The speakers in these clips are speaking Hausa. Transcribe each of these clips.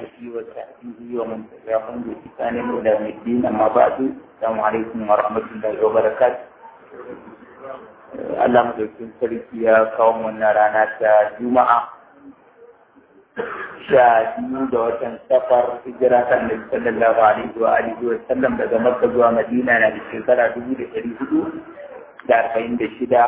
آله وصحبه ومن تبعهم بإحسان إلى يوم الدين أما بعد السلام عليكم ورحمة الله وبركاته Allah madaukin sarki ya kawo wannan rana ta Juma'a sha biyu da watan safar hijira ta Annabi sallallahu alaihi wa alihi wa sallam daga Makka zuwa Madina na da shekara dubu da ɗari hudu da arba'in da shida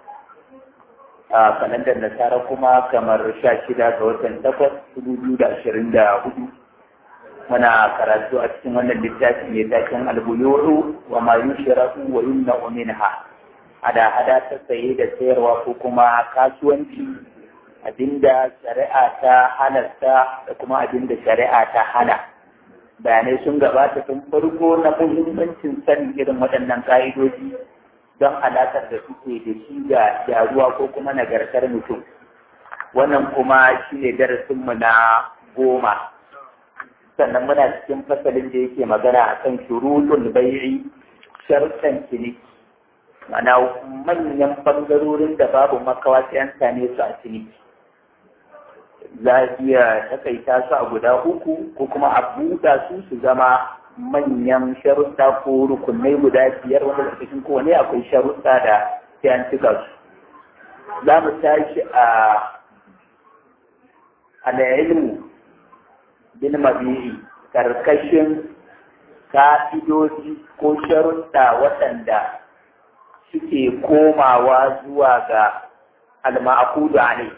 a kalandar nasara kuma kamar sha shida ga watan takwas dubu biyu da ashirin da hudu muna karatu a cikin wannan littafi mai taken albuyuru wa ma yushratu wa yumna'u minha hada-hada ta saye da sayarwa ko kuma kasuwanci abinda shari'a ta halarta da kuma abinda shari'a ta hana bayanai sun gabata tun farko na muhimmancin sanin irin waɗannan ƙa'idoji don alaƙar da suke da shi ga gyaruwa ko kuma nagartar mutum wannan kuma shi ne darasinmu na goma sannan muna cikin fasalin da yake magana a kan shuruɗin bai'i sharuɗan ciniki mana manyan ɓangarorin da babu makawa sai an same su a ciniki za a iya takaita su a guda uku ko kuma a buɗa su su zama manyan sharuɗa ko rukunai guda biyar wanda da cikin kowane akwai sharuɗa da sai an cika su za mu tashi a al'ilmu bin mabi'i karkashin ka'idoji ko sharuɗa waɗanda suke komawa zuwa ga alma'akudu alai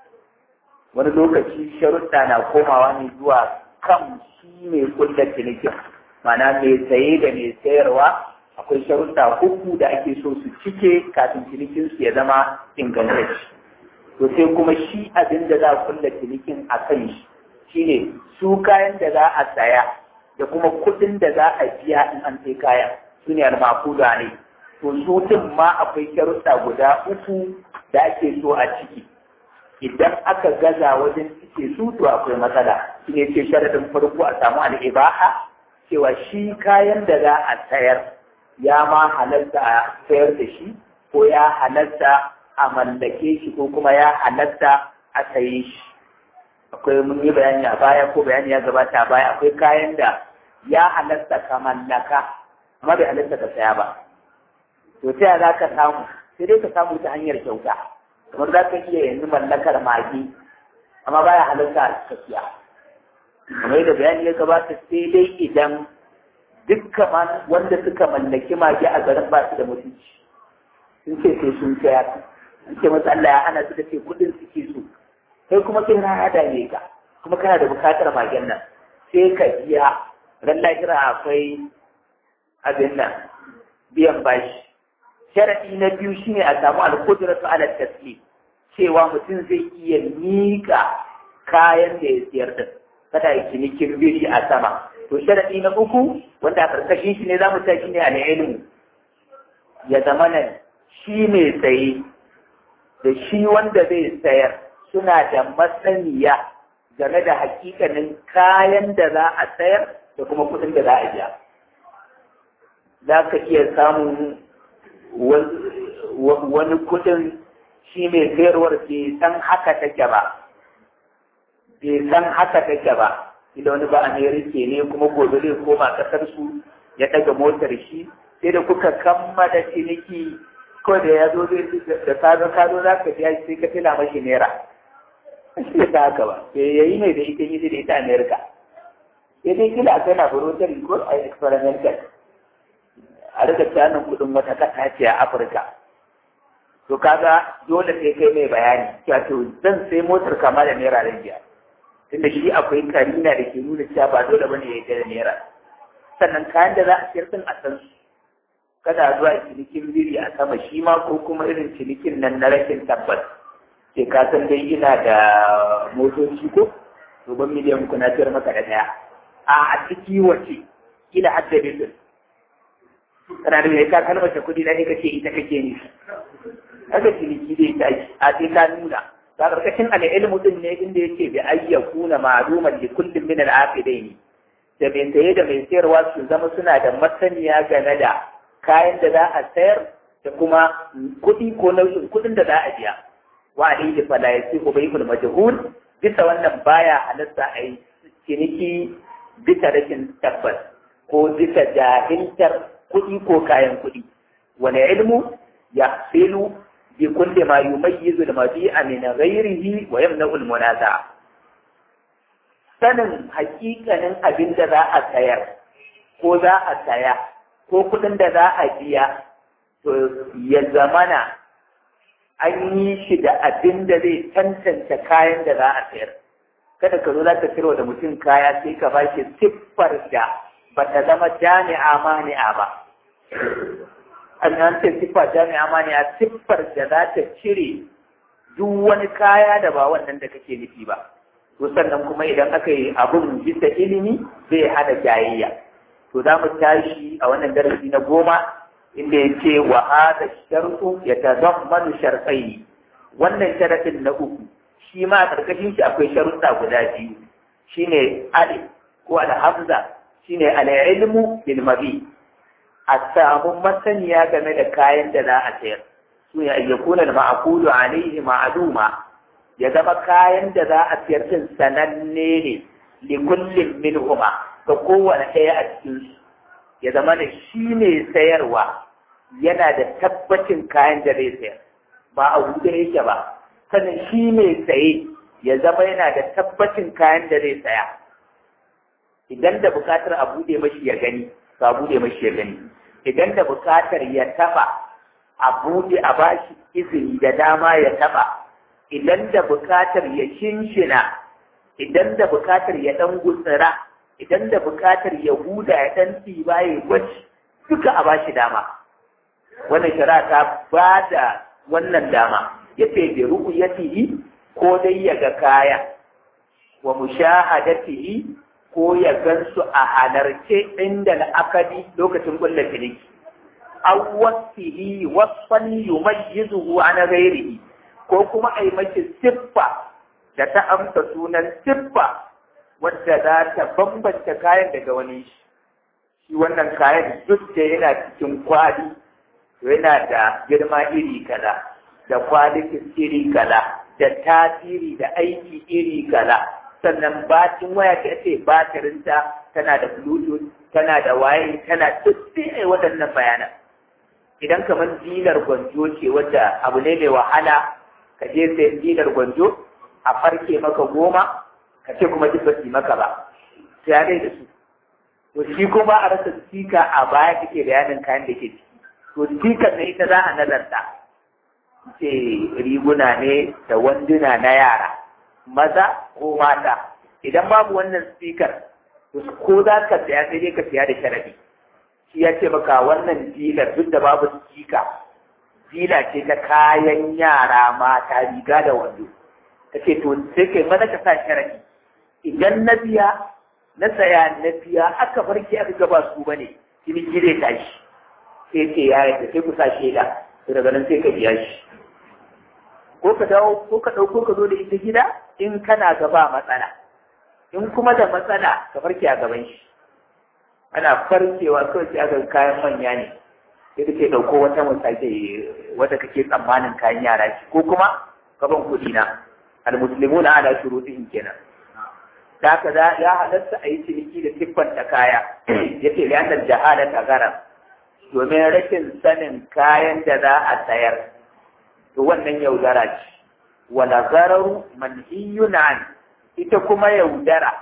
wani lokaci sharuɗa na komawa ne zuwa kan shi mai kulla cinikin mana mai saye da mai sayarwa akwai sharuɗa uku da ake so su cike kafin cinikin su ya zama ingantacce to sai kuma shi abin da za a kulla cinikin a kan shi shine su kayan da za a saya da kuma kuɗin da za a biya in an sai kayan su ne almakuda ne to su din ma akwai sharuɗa guda uku da ake so a ciki idan aka gaza wajen cike su to akwai matsala shi ne ce sharaɗin farko a samu al'ibaha cewa shi kayan da za a sayar ya ma halarta a sayar da shi ko ya halarta a mallake shi ko kuma ya halarta a saye shi akwai mun yi bayani a baya ko bayani ya gabata a baya akwai kayan da ya halarta ka mallaka amma bai halarta ka saya ba to ta za ka samu sai dai ka samu ta hanyar kyauta kamar za ka iya yanzu mallakar magi amma baya halarta a tafiya kamar yadda bayani ya gabata sai dai idan dukkan wanda suka mallaki magi a garin ba su da mutunci sun ce sai sun sayar sun ce masu Allah ya hana su da ce kudin suke so kai kuma sai na hada ne ka kuma kana da bukatar magen nan sai ka biya ran lahira akwai abin nan biyan bashi sharadi na biyu shine a samu al-qudratu ala taslim cewa mutum zai iya miƙa kayan da ya siyar da kada ya cinikin biri a sama to sharadi na uku wanda a karkashin shi ne za mu ta shi ne al-ilmu ya zama nan shi mai saye da shi wanda zai sayar suna da masaniya game da hakikanin kayan da za a sayar da kuma kuɗin da za a biya za ka iya samun wani kuɗin shi mai sayarwar bai san haka take ba bai san haka take ba idan wani ba amerika ne kuma gobe zai koma kasar su ya ɗaga motar shi sai da kuka kammala ciniki ko da ya zo da kado kado za ka biya sai ka tila mashi naira shi da haka ba sai ya yi ne da ita yi da ita amerika sai dai kila akwai na voluntary ko a experimental a rika canin kudin wata kasa ce a afirka to kaga dole sai kai mai bayani cewa to zan sai motar kama da naira da biya tunda shi akwai karina da ke nuna cewa ba dole bane ya yi da naira sannan kayan da za a siyar din a san su kada zuwa cinikin biri a sama shi ma ko kuma irin cinikin nan na rashin tabbas ke ka san dai ina da motoci ko to ban miliyan ku na siyar maka da daya a a ciki wace kila hadda bitin kana da mai ka kalmar kuɗi na ne kace ita kake ni haka ciniki dai ta a sai ka nuna ta karkashin al'ilmu din ne inda yake bi ayyakuna ma'luman li kullin min al-aqidaini da mai saye da mai sayarwa su zama suna da masaniya game da kayan da za a sayar da kuma kuɗi ko nau'in kuɗin da za a biya wa alaihi fala yasihu bai'ul majhul bisa wannan baya halatta a yi ciniki bisa rashin tabbas ko bisa jahiltar kuɗi ko kayan kuɗi wani ilmu ya filu bi kulli ma yumayyizu al-mabi'a min ghayrihi wa yamna'u al-munaza'a sanin hakikanin abin da za a sayar ko za a saya ko kuɗin da za a biya to ya zamana an yi shi da abin da zai tantance kayan da za a sayar kada ka zo za ka sayarwa da mutum kaya sai ka bashi siffar da ba ta zama jami'a mani'a ba an an ce siffa jami'a mani'a siffar da za ta cire duk wani kaya da ba wannan da kake nufi ba to sannan kuma idan aka yi abun bisa ilimi zai hada jayayya to za mu tashi a wannan darasi na goma inda ya ce wa hada shartu ya tazammanu shartai wannan sharadin na uku shi ma a karkashin shi akwai sharuɗa guda biyu shine ali ko alhamza shine al-ilmu bil mabi a samu masaniya game da kayan da za a sayar su ne ayyakuna al-ma'qulu alayhi ma'luma ya zama kayan da za a siyar din sananne ne li kullin minhuma ga kowane ɗaya a cikin su ya zama da shi ne sayarwa yana da tabbacin kayan da zai sayar ba a huɗe yake ba sannan shi ne saye ya zama yana da tabbacin kayan da zai saya idan da buƙatar a buɗe mashi ya gani ba a buɗe mashi ya gani idan da buƙatar ya taɓa a buɗe a bashi izini da dama ya taɓa idan da bukatar ya shinshina idan da bukatar ya ɗan gutsira idan da bukatar ya huda ya ɗan tsiba ya gwaji duka a ba shi dama wannan shari'a ta ba da wannan dama ya ce bi ru'yatihi ko dai ya ga kaya wa mushahadatihi ko ya gansu a halarce inda la'akari lokacin kulla ciniki aw wasfihi wasfan yumayyizuhu an ghairihi ko kuma a yi mashi siffa da ta amsa sunan siffa wadda za ta bambanta kayan daga wani shi shi wannan kayan duk da yana cikin kwali to yana da girma iri kaza da kwalitin iri kaza da tasiri da aiki iri kaza sannan batin waya ta ce batirinta tana da bluetooth tana da waye tana duk sai waɗannan bayanan idan kamar dinar gwanjo ce wadda abu ne mai wahala ka je sayan dinar gwanjo a farke maka goma ka ce kuma duk basu maka ba sai ya da su to shi kuma a rasa sika a baya kake bayanin kayan da ke ciki to sikar na ita za a nazarta ce riguna ne da wanduna na yara maza ko mata idan babu wannan sikar to ko za ka saya sai dai ka siya da sharadi shi ya ce maka wannan dilar duk da babu sika fila ce ta kayan yara mata riga da wando ta ce to sai kai mana ka sa sharadi idan na biya na saya na biya aka farki aka gaba su bane ciniki zai tashi sai ce ya yi sai ku sa shaida to daga nan sai ka biya shi ko ka dawo ko ka ɗauko ka zo da ita gida in kana gaba matsala in kuma da matsala ka farke a gaban shi ana farkewa kawai sai aka kayan manya ne sai kake ɗauko wata misali wata kake tsammanin kayan yara ce ko kuma gaban kuɗi na almuslimuna ala shurutihim kenan da haka ya halatta a yi ciniki da siffanta kaya yace li annal jahala tagara domin rashin sanin kayan da za a sayar to wannan yaudara ce wala gararu manhiyun an ita kuma yaudara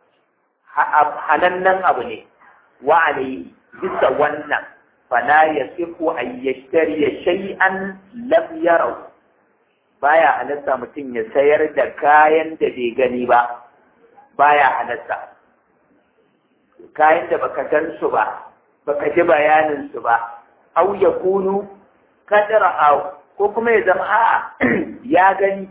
hanannen abu ne wa alayhi bisa wannan fala yasifu an yashtari shay'an lam yarau baya halatta mutum ya sayar da kayan da bai gani ba baya halatta kayan da baka gan su ba baka ji bayanin su ba au yakunu kadara au ko kuma ya zama a'a ya gani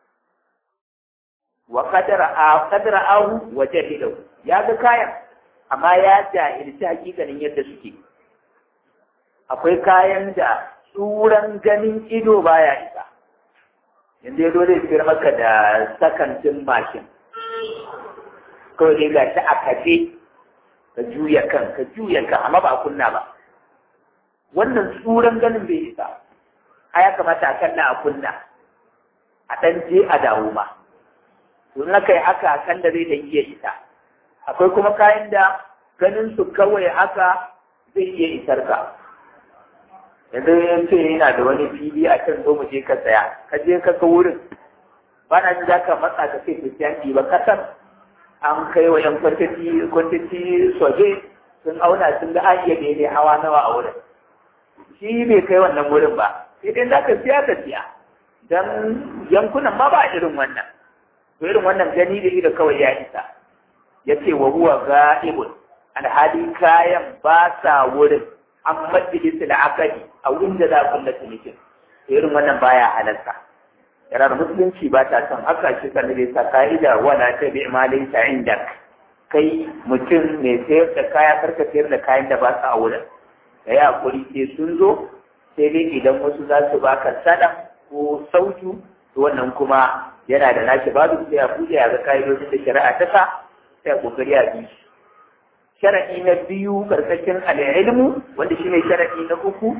wa kadara a kadara au wa jahilu ya ga kayan amma ya jahilci hakikanin yadda suke akwai kayan da tsuran ganin ido baya isa yanzu ya dole siyar maka da sakantin mashin kawai dai gashi a kafe ka juya kan ka juya kan amma ba a kunna ba wannan tsuran ganin bai isa a ya kamata a kalla a kunna a ɗan je a dawo ma to na kai haka kan da zai da iya isa akwai kuma kayan da ganin su kawai haka zai iya isar ka yanzu ya ce yana da wani fili a can zo mu je ka tsaya ka je ka ga wurin ba na ji za ka matsa ka sai kristiyanci ba kasar an kai wa yan kwantiti kwantiti soje sun auna sun ga an iya daidai hawa nawa a wurin shi bai kai wannan wurin ba sai dai za ka siya ka siya don yankunan ma ba irin wannan to irin wannan gani da ido kawai ya isa ya ce wa huwa ga'ibun alhali kayan ba sa wurin an majalisa da akadi a wurin da za a kulla cinikin irin wannan baya halarta yarar musulunci ba ta son haka shi kan da sa ka'ida wala ta bi malin ta inda kai mutum mai sayar da kaya karka sayar da kayan da ba su a wurin da ya hakuri sai sun zo sai dai idan wasu za su baka sada ko sautu to wannan kuma yana da nashi babu sai a buɗe a ga ka'idojin da shari'a ta sa sai a kokari a bi shi sharaɗi na biyu karkashin al'ilmu wanda shine sharaɗi na uku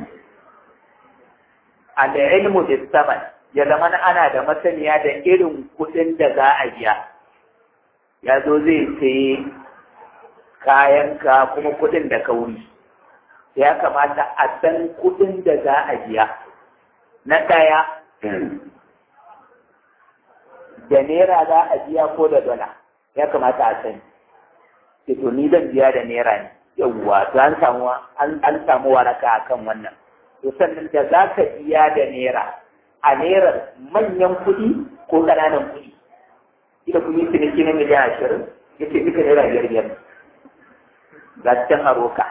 al'ilmu da saman ya zama ana da masaniya da irin kuɗin da za a biya ya zo zai sayi kayanka kuma kuɗin da kauri ya kamata a san kuɗin da za a biya na ɗaya da naira za a biya ko da dola ya kamata a sani ce to ni zan biya da naira ne yawwa to an samu an samu waraka akan wannan to sannan da za ka biya da naira a naira manyan kuɗi ko ƙananan kuɗi ita kuma yi ciniki na miliyan ashirin ya ce duka naira biyar biyar ga can a roka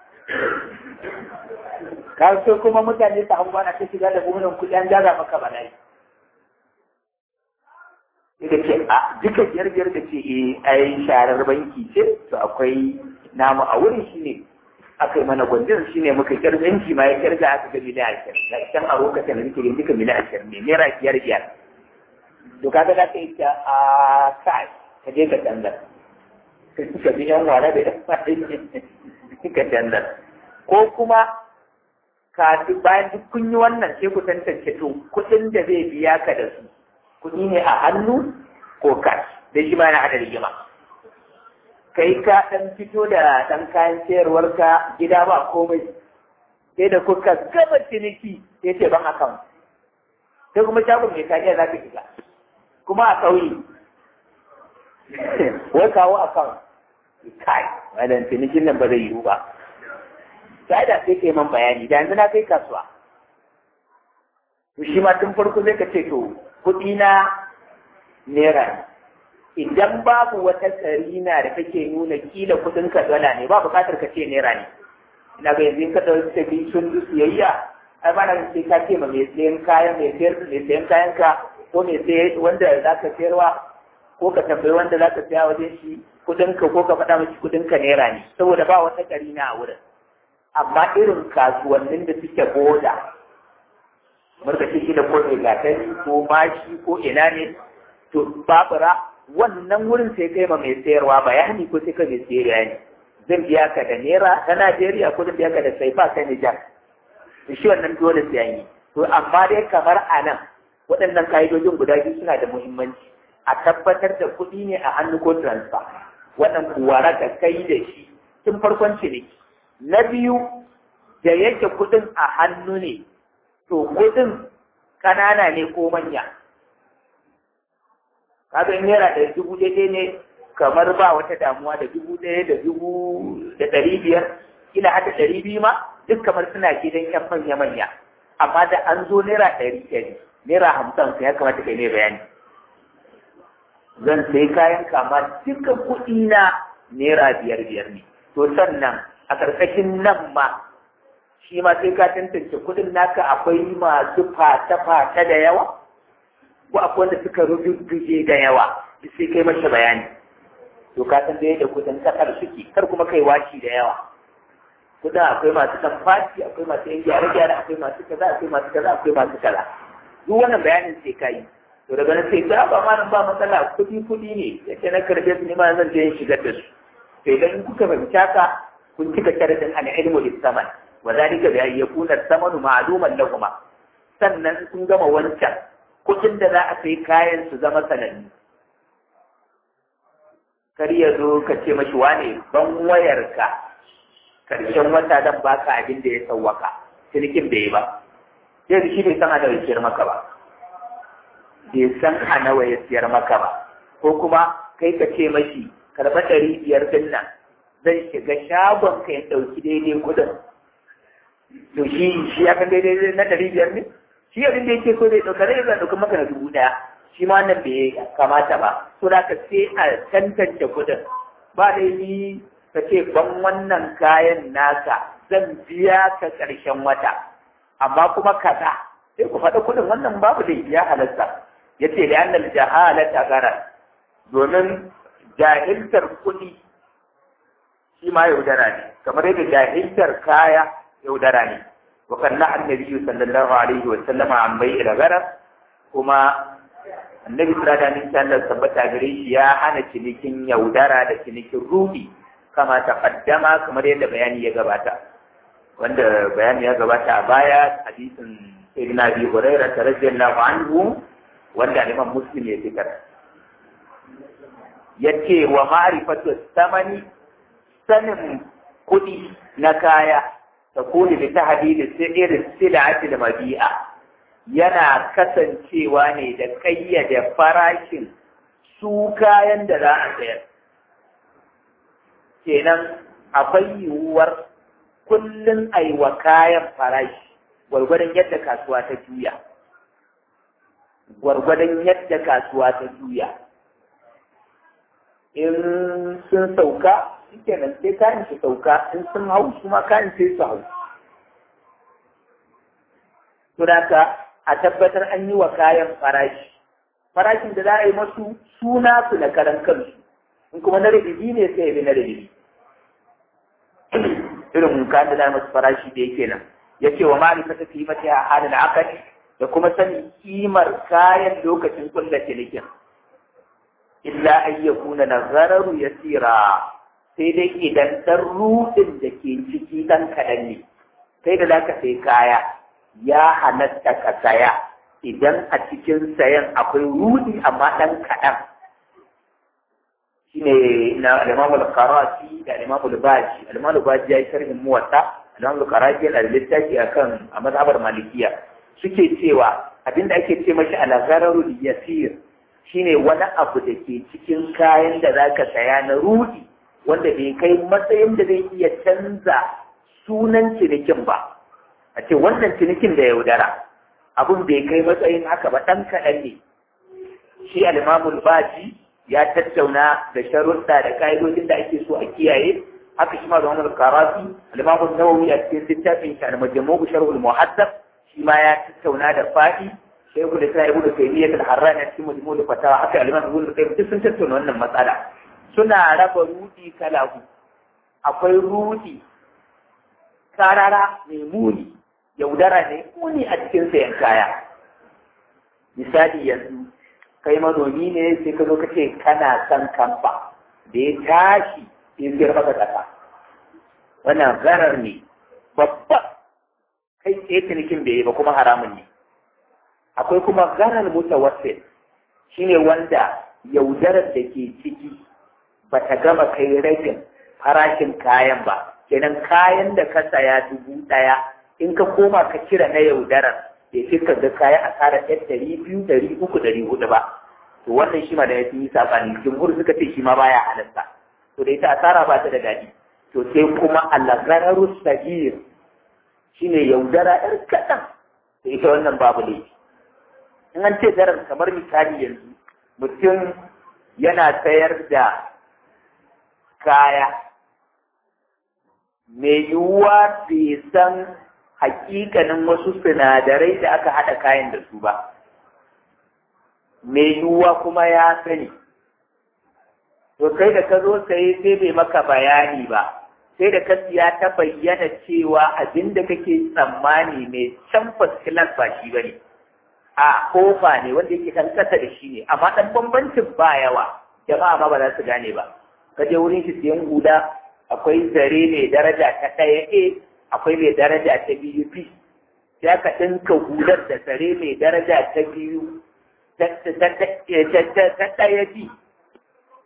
ka so kuma mutane su hango ana ta shiga da buhunan kuɗi an jaza maka bala'i da ce a duka biyar biyar da ce eh ai sharar banki ce to akwai namu a wurin shi ne aka yi mana gwanjin shi ne muka kirga yanki ma ya kirga aka ga miliyan ashirin da can a lokacin da nake yin duka miliyan ashirin ne naira biyar biyar to kaga za ka yi ta a kai ka je ka canza ka bi yan wara da yan faɗin ka canza ko kuma ka bayan duk kun yi wannan sai ku tantance to kuɗin da zai biya ka da su kuɗi ne a hannu ko cash da shi ma yana hada rigima kai ka ɗan fito da ɗan kayan sayarwarka gida ba komai sai da kuka gaba ciniki sai ce ban akan sai kuma shagon mai kariya za ka shiga kuma a ƙauye wai kawo akan kai wadan cinikin nan ba zai yiwu ba sai da sai kai man bayani da yanzu na kai kasuwa to shi ma tun farko zai ka ce to kuɗi na naira idan babu wata karina da take nuna kila kuɗin ka dala ne ba buƙatar ka ce naira ne ina ga yanzu ka ɗauki tafi sun siyayya ai ba na sai ka ce ma mai sayan kayan mai sayar mai sayan kayan ka ko mai sayan wanda za ka sayarwa ko ka tambayi wanda za ka saya wajen shi kuɗin ka ko ka faɗa miki kuɗin ka naira ne saboda ba wata karina a wurin amma irin kasuwannin da suke boda markaci shi da ko mai gatari ko mashi ko ina ne to babura wannan wurin sai kai ma mai sayarwa bayani ko sai ka mai sayarwa ne zan biya ka da naira ta Najeriya ko zan biya ka da saifa ta Nijar shi wannan dole sai an yi to amma dai kamar a nan waɗannan ka'idojin guda biyu suna da muhimmanci a tabbatar da kuɗi ne a hannu ko transfer wannan kuwa ka kai da shi tun farkon ciniki na biyu da yake kuɗin a hannu ne to kuɗin ƙanana ne ko manya kaga naira da dubu ɗaya ne kamar ba wata damuwa da dubu ɗaya da dubu da ɗari biyar ina hada ɗari biyu ma duk kamar suna gidan yan manya manya amma da an zo naira ɗari ɗari naira hamsin ya kamata kai ne bayani zan sai kayan kama duka kuɗi na naira biyar biyar ne to sannan a ƙarƙashin nan ma shi ma sai ka tantance kuɗin naka akwai masu fata-fata da yawa ko akwai wanda suka rujujjuje da yawa sai kai masa bayani to ka san da yadda kuɗin ƙasar suke kar kuma kai washi da yawa kuɗin akwai masu kan fati akwai masu yan gyare-gyare akwai masu kaza akwai masu kaza akwai masu kaza duk wannan bayanin sai ka yi to daga nan sai ta ba ma ba matsala kuɗi kuɗi ne yace na karbe su ne ma zan je in shigar da su to idan kuka fahimci haka kun cika sharadin al-ilmu lis-saman wa zalika bi an yakuna samanu ma'luman lahum sannan sun gama wancan kuɗin da za a sai kayan su zama sanannu kar ya zo ka ce mashi wane ban wayarka karshen wata zan baka abin da ya sauwaka cinikin bai yi ba sai shi bai san a nawa ya siyar maka ba bai san a nawa ya siyar maka ba ko kuma kai ka ce mashi karɓa ɗari biyar din nan zan shiga shagon ka ya ɗauki daidai kuɗin to shi shi ya kan daidai na ɗari biyar ne shi abin da yake so zai ɗauka zai zai ɗauka maka na dubu ɗaya shi ma nan bai kamata ba so da ka sai a tantance kuɗin ba dai ni ka ce ban wannan kayan naka zan biya ka ƙarshen wata amma kuma kaza sai ku faɗa kuɗin wannan babu da ya halatta ya ce da annal jahalata gara domin jahiltar kuɗi shi ma yaudara ne kamar yadda jahiltar kaya yaudara ne wa kan na annabi sallallahu alaihi wa sallama an bai ila gara kuma annabi sallallahu alaihi wa sallam tabbata gare shi ya hana cinikin yaudara da cinikin ruhi kama ta kaddama kamar yadda bayani ya gabata wanda bayani ya gabata a baya hadisin sayyidina abi hurairah radiyallahu anhu wanda Imam Muslim ya fitar yace wa ma'rifatu samani sanin kuɗi na kaya ta kuli bi tahdidi sirri silati da mabi'a yana kasancewa ne da kayyade farashin su kayan da za a sayar kenan akwai yiwuwar kullum a yi wa kayan farashi gwargwadon yadda kasuwa ta juya gwargwadon yadda kasuwa ta juya in sun sauka shi kenan sai kayan su sauka in sun hau su ma kayan sai su hau Tunaka a tabbatar an yi wa kayan farashi farashin da za a yi masu suna su na karan kansu in kuma na rububi ne sai ya bi na rububi irin kayan da za masu farashi da yake nan ya ce wa ma'arifata fi mata a halin akali da kuma sanin kimar kayan lokacin kulla cinikin illa an ya kuna nazararu ya tsira sai dai idan ɗan rudin da ke ciki ɗan kaɗan ne sai da za ka sai kaya ya halatta ka saya idan a cikin sayan akwai rudi amma ɗan kaɗan shine na al-Imam al-Qarafi da al-Imam al-Baji al-Imam al-Baji ya yi sharhin muwatta al-Imam al-Qarafi yana da littafi akan a mazhabar Malikiya suke cewa abinda ake ce mashi al-ghararul yasir shine wani abu da ke cikin kayan da zaka saya na rudi wanda bai kai matsayin da zai iya canza sunan cinikin ba a ce wannan cinikin da yaudara abun bai kai matsayin haka ba ɗan kaɗan ne shi al-Imam baji ya tattauna da sharuɗa da ka'idodin da ake so a kiyaye haka shi ma da wani karafi al-Imam nawawi a cikin littafin shi al-Majmu' Sharh al-Muhaddab shi ma ya tattauna da fadi Shaykhul Islam Ibn Taymiyyah al-Harrani a cikin Majmu' al-Fatawa haka al-Imam Ibn Qayyim duk sun tattauna wannan matsala suna raba rudi kala uku akwai rudi karara mai muni yaudara ne muni a cikin sayan kaya misali yanzu kai manomi ne sai ka zo ka ce kana son kamfa da ya tashi sai siyar maka kasa wannan garar ne babba kai tsaye cinikin bai yi ba kuma haramun ne akwai kuma garar mutawassil shine wanda yaudarar da ke ciki ba ta gama kai ragin farashin kayan ba kenan kayan da ka saya dubu ɗaya in ka koma ka cire na yaudarar bai fi ka ga kayan asara ɗaya ɗari biyu ɗari uku ɗari hudu ba to wannan shi ma da ya fi saɓani jumhur suka ce shi ma baya halatta to da ita asara ba ta da daɗi to sai kuma alagararu sagir shine yaudara ɗar kaɗan to ita wannan babu laifi in an ce darar kamar misali yanzu mutum yana sayar da kaya mai yiwuwa bai san hakikanin wasu sinadarai da aka haɗa kayan da su ba mai yiwuwa kuma ya sani to kai da ka zo sai sai bai maka bayani ba sai da ka siya ta bayyana cewa abin da kake tsammani mai can fasilan ba shi ba ne a kofa ne wanda yake kan kasa da shi ne amma ɗan bambancin ba yawa jama'a ma ba za su gane ba ka je wurin shi siyan hula akwai zare mai daraja ta ɗaya A akwai mai daraja ta biyu B sai aka ɗinka hular da zare mai daraja ta biyu ta ɗaya B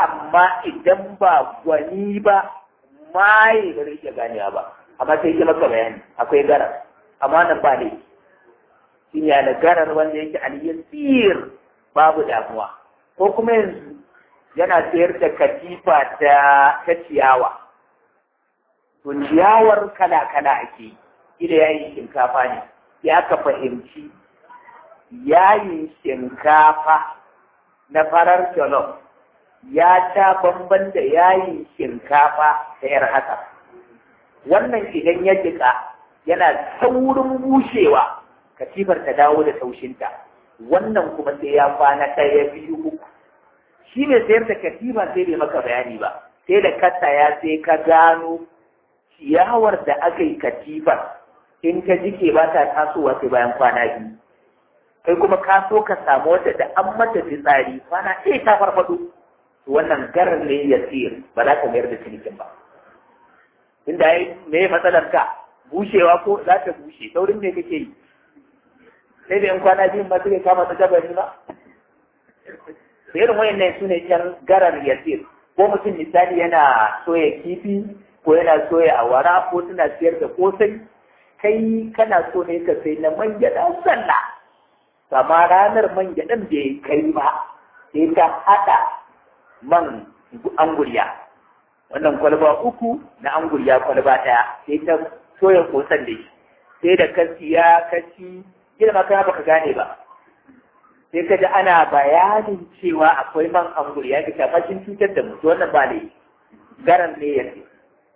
amma idan ba gwani ba maye ba zai iya ganewa ba amma sai ke maka bayani akwai garar amma nan ba ne shi ne da garar wanda yake aliyyar babu damuwa ko kuma yanzu yana sayar da katifa ta ta ciyawa to ciyawar kala kala ake ida yayin shinkafa ne ya ka fahimci yayin shinkafa na farar jollof ya ta bamban da yayin shinkafa ta yar haka wannan idan ya jika yana saurin bushewa katifar ta dawo da taushinta wannan kuma sai ya kwana ɗaya biyu uku shi ne sayar da katifa sai bai maka bayani ba sai da kasa ya sai ka gano ciyawar da aka yi katifar in ka jike ba ta tasowa sai bayan kwana biyu kai kuma ka so ka samu wata da an mata fitsari kwana ɗaya ta farfaɗo wannan garar ne ya tsir ba za ka mayar da cinikin ba inda ya me matsalar ka bushewa ko za ta bushe saurin me kake yi sai da yan kwana biyun ma suke kama ta gabari ba irin wayannan su ne yan garar ya tsir ko mutum misali yana soya kifi ko yana soya awara ko suna siyar da kosai kai kana so ne ka sai na man gyaɗa sallah amma ranar man gyaɗan bai kai ba sai ka haɗa man anguriya wannan kwalba uku na anguriya kwalba ɗaya sai ta soya kosan da shi sai da ka siya ka ci girma kana baka gane ba sai ka ji ana bayanin cewa akwai man anguriya ka shafa shin cutar da mutu wannan ba ne garan ne ya ce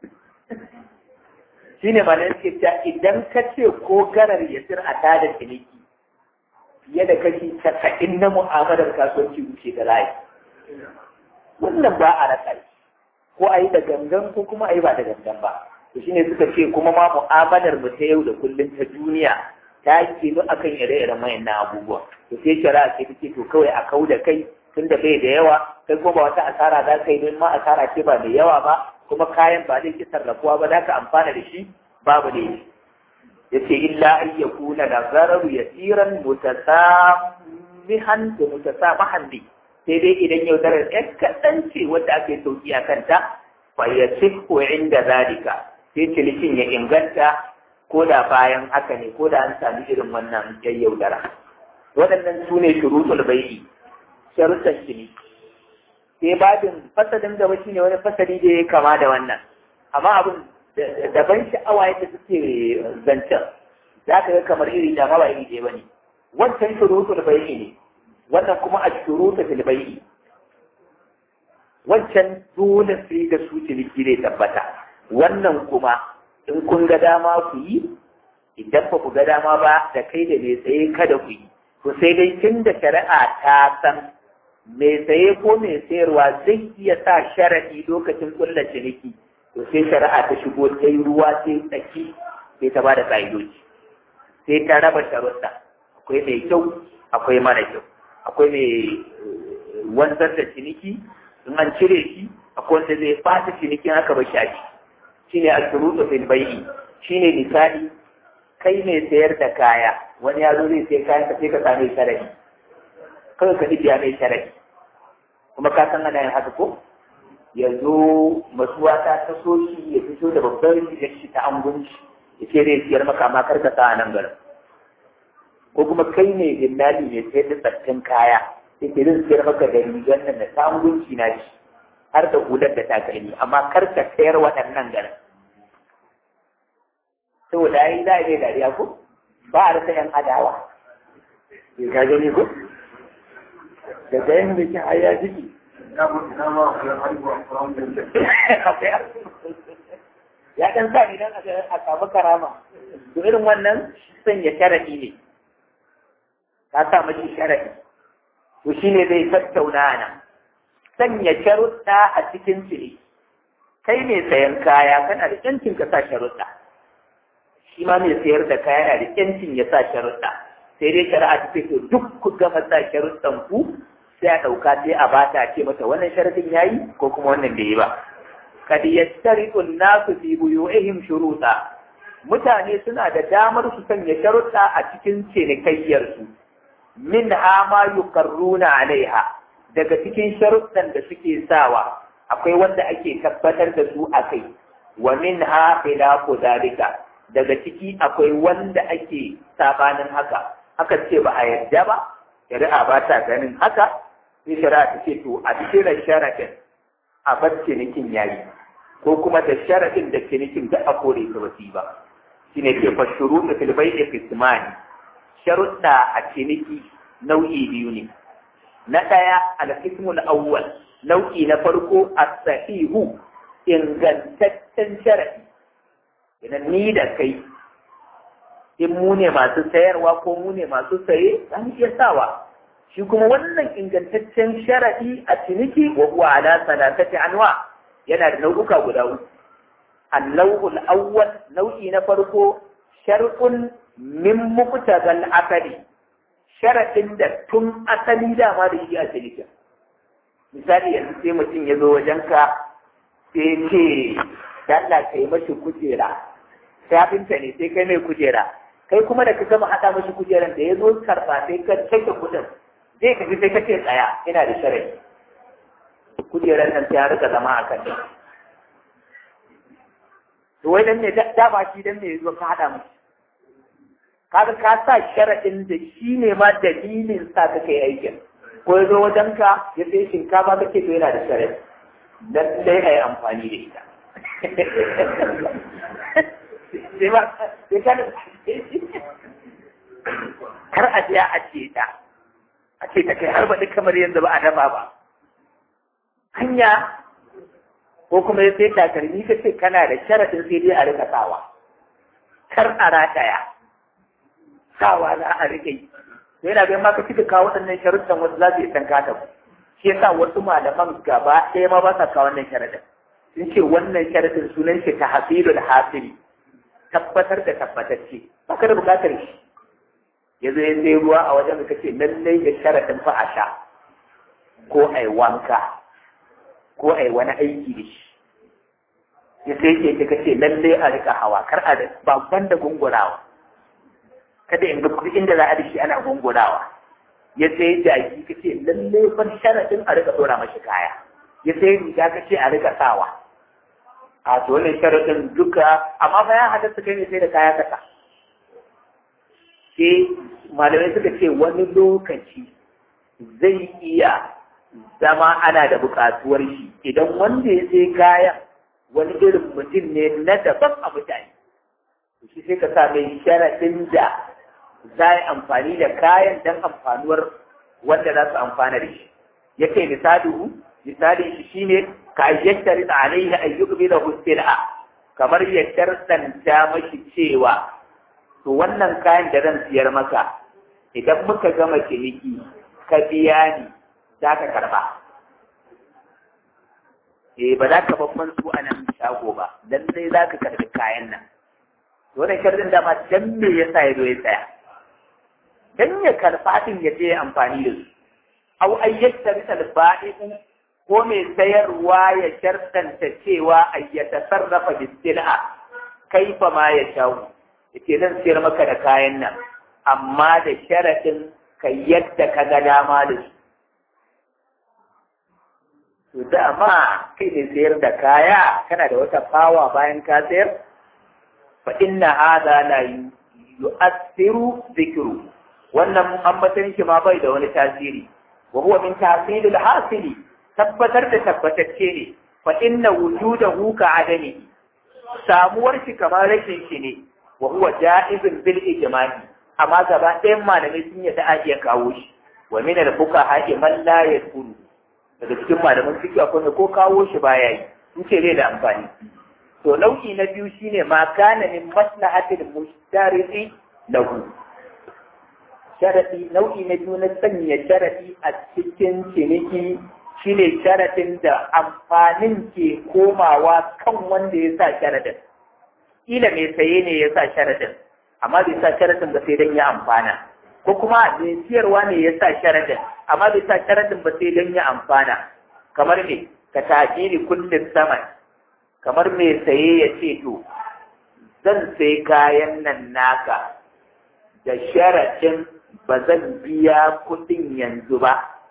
shi ne mana yake ta idan ka ce ko garar ya sir a tada ciniki fiye da kashi casa'in na mu'amalar kasuwanci wuce da layi wannan ba a rasa ko a yi da gangan ko kuma a yi ba da gangan ba to shine suka ce kuma ma mu'amalar mu ta yau da kullum ta duniya ta ke zo akan ire-iren wayannan abubuwa to sai shari'a ce take to kawai a kau da kai tun da bai da yawa kai kuma ba wata asara za ka yi don ma asara ce ba mai yawa ba kuma kayan ba zai ki sarrafuwa ba za ka amfana da shi babu ne yace illa an yakuna da zararu yasiran mutasamihan da mutasamahan bi sai dai idan yaudarar ɗan kaɗan ce wadda ake sauki a kanta fa ya ko inda zalika sai cinikin ya inganta ko da bayan haka ne ko da an sami irin wannan yan yaudara waɗannan su ne shurutul bai'i sharuɗan ciniki sai babin fasalin gaba shine wani fasali da ya kama da wannan amma abin daban sha'awa yadda suke zancen za ka ga kamar iri da ma ba iri ɗaya ba ne wancan shurutul bai'i ne wannan kuma a shuruta fil bai'i wancan dole sai da su ciniki zai tabbata wannan kuma in kun ga dama ku yi idan ba ku ga dama ba da kai da mai tsaye kada ku yi to sai dai tun da shari'a ta san mai tsaye ko mai sayarwa zai iya sa sharaɗi lokacin kulla ciniki to sai shari'a ta shigo ta yi ruwa sai tsaki sai ta ba da ƙa'idoji sai ta raba sharuɗa akwai mai kyau akwai mara kyau akwai mai wanzar da ciniki in an cire shi akwai wanda zai fata cinikin aka ba shi a shi ne al-shurutu fil bai'i shine misali kai mai sayar da kaya wani ya zo zai sai kayan ka sai ka same sharadi kawai ka biya mai sharadi kuma ka san ana yin haka ko ya zo masuwa ta taso shi ya fito da babbar rigar shi ta angunci ya ce zai siyar maka amma kar ka sa a nan garin ko kuma kai ne dinnali mai sayar da tsattun kaya sai ke zan sayar maka da rigar nan da ta angunci na shi har da hular da takalmi amma kar ka sayar waɗannan garin saboda ya yi za a yi dariya ko ba a rasa yan adawa ya ka gani ko da gayan da ke haya jiki ya ɗan sa ne don a samu karama to irin wannan sanya sharaɗi ne ka sa mashi sharaɗi to shi ne zai tattauna nan sanya sharuɗa a cikin cire kai mai sayan kaya kana da ƴancin ka sa sharuɗa shi ma mai sayar da kaya yana da ƴancin ya sa sharuɗa sai dai shari'a ta ce to duk ku gama sa sharuɗan ku sai a ɗauka sai a bata ce mata wannan sharadin yayi ko kuma wannan bai yi ba kad yastariqu an-nasu fi buyu'ihim shuruta mutane suna da damar su sanya sharuɗa a cikin cinikayyar su min ha ma yuqarruna alaiha daga cikin sharuɗan da suke sawa akwai wanda ake tabbatar da su a kai wa min ha khilafu dalika daga ciki akwai wanda ake sabanin haka haka ce ba a yarda ba shari'a ba ta ganin haka sai shari'a ta ce to a cikin sharaɗin a bar cinikin yayi ko kuma da sharaɗin da cinikin da a kore ta wasi ba shine ke fashuru da filbai da fismani sharuɗa a ciniki nau'i biyu ne na ɗaya alkismul awwal nau'i na farko as-sahihu ingantaccen sharaɗi idan ni da kai in mu ne masu sayarwa ko mu ne masu saye an iya sawa shi kuma wannan ingantaccen sharaɗi a ciniki wa huwa ala salatati anwa yana da nau'uka guda uku annau'ul awwal nau'i na farko shar'un min muqtadal akali sharaɗin da tun asali dama da shi a cinikin misali yanzu sai mutum ya zo wajenka sai ce Allah ka yi mashi kujera shafinta ne sai kai mai kujera kai kuma da ka gama haɗa mashi kujeran da ya zo karɓa sai ka cike kuɗin zai ka sai ka ce tsaya ina da sharai kujeran nan ta rika zama a kan to wai dan ne da ba shi dan ne ya zo ka haɗa mashi kaga ka sa sharaɗin da shi ne ma dalilin sa ka kai aikin ko ya zo wajenka ya sai shinkafa kake to yana da sharaɗi lallai a yi amfani da ita sai ba sai ka kar a je a ce ta a ce ta kai har baɗi kamar yadda ba a dafa ba hanya ko kuma ya sai takalmi ka ce kana da sharaɗin sai dai a rika sawa kar a rataya sawa za a rika yi to yana bayan ma ka cika kawo waɗannan sharuɗan wasu za su yi tanka ta ku shi yasa wasu malaman gaba ɗaya ma ba sa kawo wannan sharaɗin sun ce wannan sharaɗin sunan shi ta hasilul hasili tabbatar da tabbatacce ba ka da bukatar shi ya zo ya sai ruwa a wajen ka ce lallai da sharaɗin fa a sha ko a yi wanka ko a yi wani aiki da shi ya sai ke ta kace lallai a rika hawa kar a ba banda gungurawa kada in ga kuɗi inda za a da shi ana gungurawa ya sai jaki ka ce lallai fa sharaɗin a rika ɗora mashi kaya ya sai riga ka ce a rika sawa a to wannan sharaɗin duka amma fa ya halatta kai ne sai da kaya kasa sai malamai suka ce wani lokaci zai iya zama ana da buƙatuwar shi idan wanda ya sai kayan wani irin mutum ne na daban a mutane shi sai ka sa mai sharaɗin da za yi amfani da kayan don amfanuwar wanda za su amfana da shi ya kai misali misali shi shine ka yattari da alaihi ayyuka da husila kamar ya shartanta mashi cewa to wannan kayan da zan siyar maka idan muka gama ciniki ka biya ni za ka karba eh ba za ka babban su a nan shago ba dan sai za ka karbi kayan nan wannan sharɗin dama dan me yasa ya zo ya tsaya dan ya karfa din ya je amfani da su aw ayyata misal ba'i'u ko mai sayarwa ya shartanta cewa ayyata sarrafa bisil'a kaifa ma ya shawo yace zan sayar maka da kayan nan amma da sharaɗin ka yadda ka ga dama da su to dama kai ne sayar da kaya kana da wata fawa bayan ka sayar fa inna hadha la yu'assiru dhikru wannan ambatan shi ma bai da wani tasiri wa huwa min tahsilil hasili tabbatar da tabbatacce ne fa inna wujudahu ka adami samuwar shi kamar rashin shi ne wa huwa ja'izun bil ijma'i amma gaba ɗayan malamai sun yi a iya kawo shi wa min al fuqaha man la yadkhulu daga cikin malaman fiqh akwai ko kawo shi baya yi sun ce zai da amfani to nau'i na biyu shine ma kana min maslahatil mustaridi lahu sharadi nau'i na biyu na sanya sharadi a cikin ciniki shine sharadin da amfanin ke komawa kan wanda ya sa sharadin kila mai saye ne ya sa sharadin amma bai sa sharadin ba sai don ya amfana ko kuma mai siyarwa ne ya sa sharadin amma bai sa sharadin ba sai don ya amfana kamar me ka tajiri kullum saman kamar mai saye ya ce to zan sai kayan nan naka da sharadin ba zan biya kuɗin yanzu ba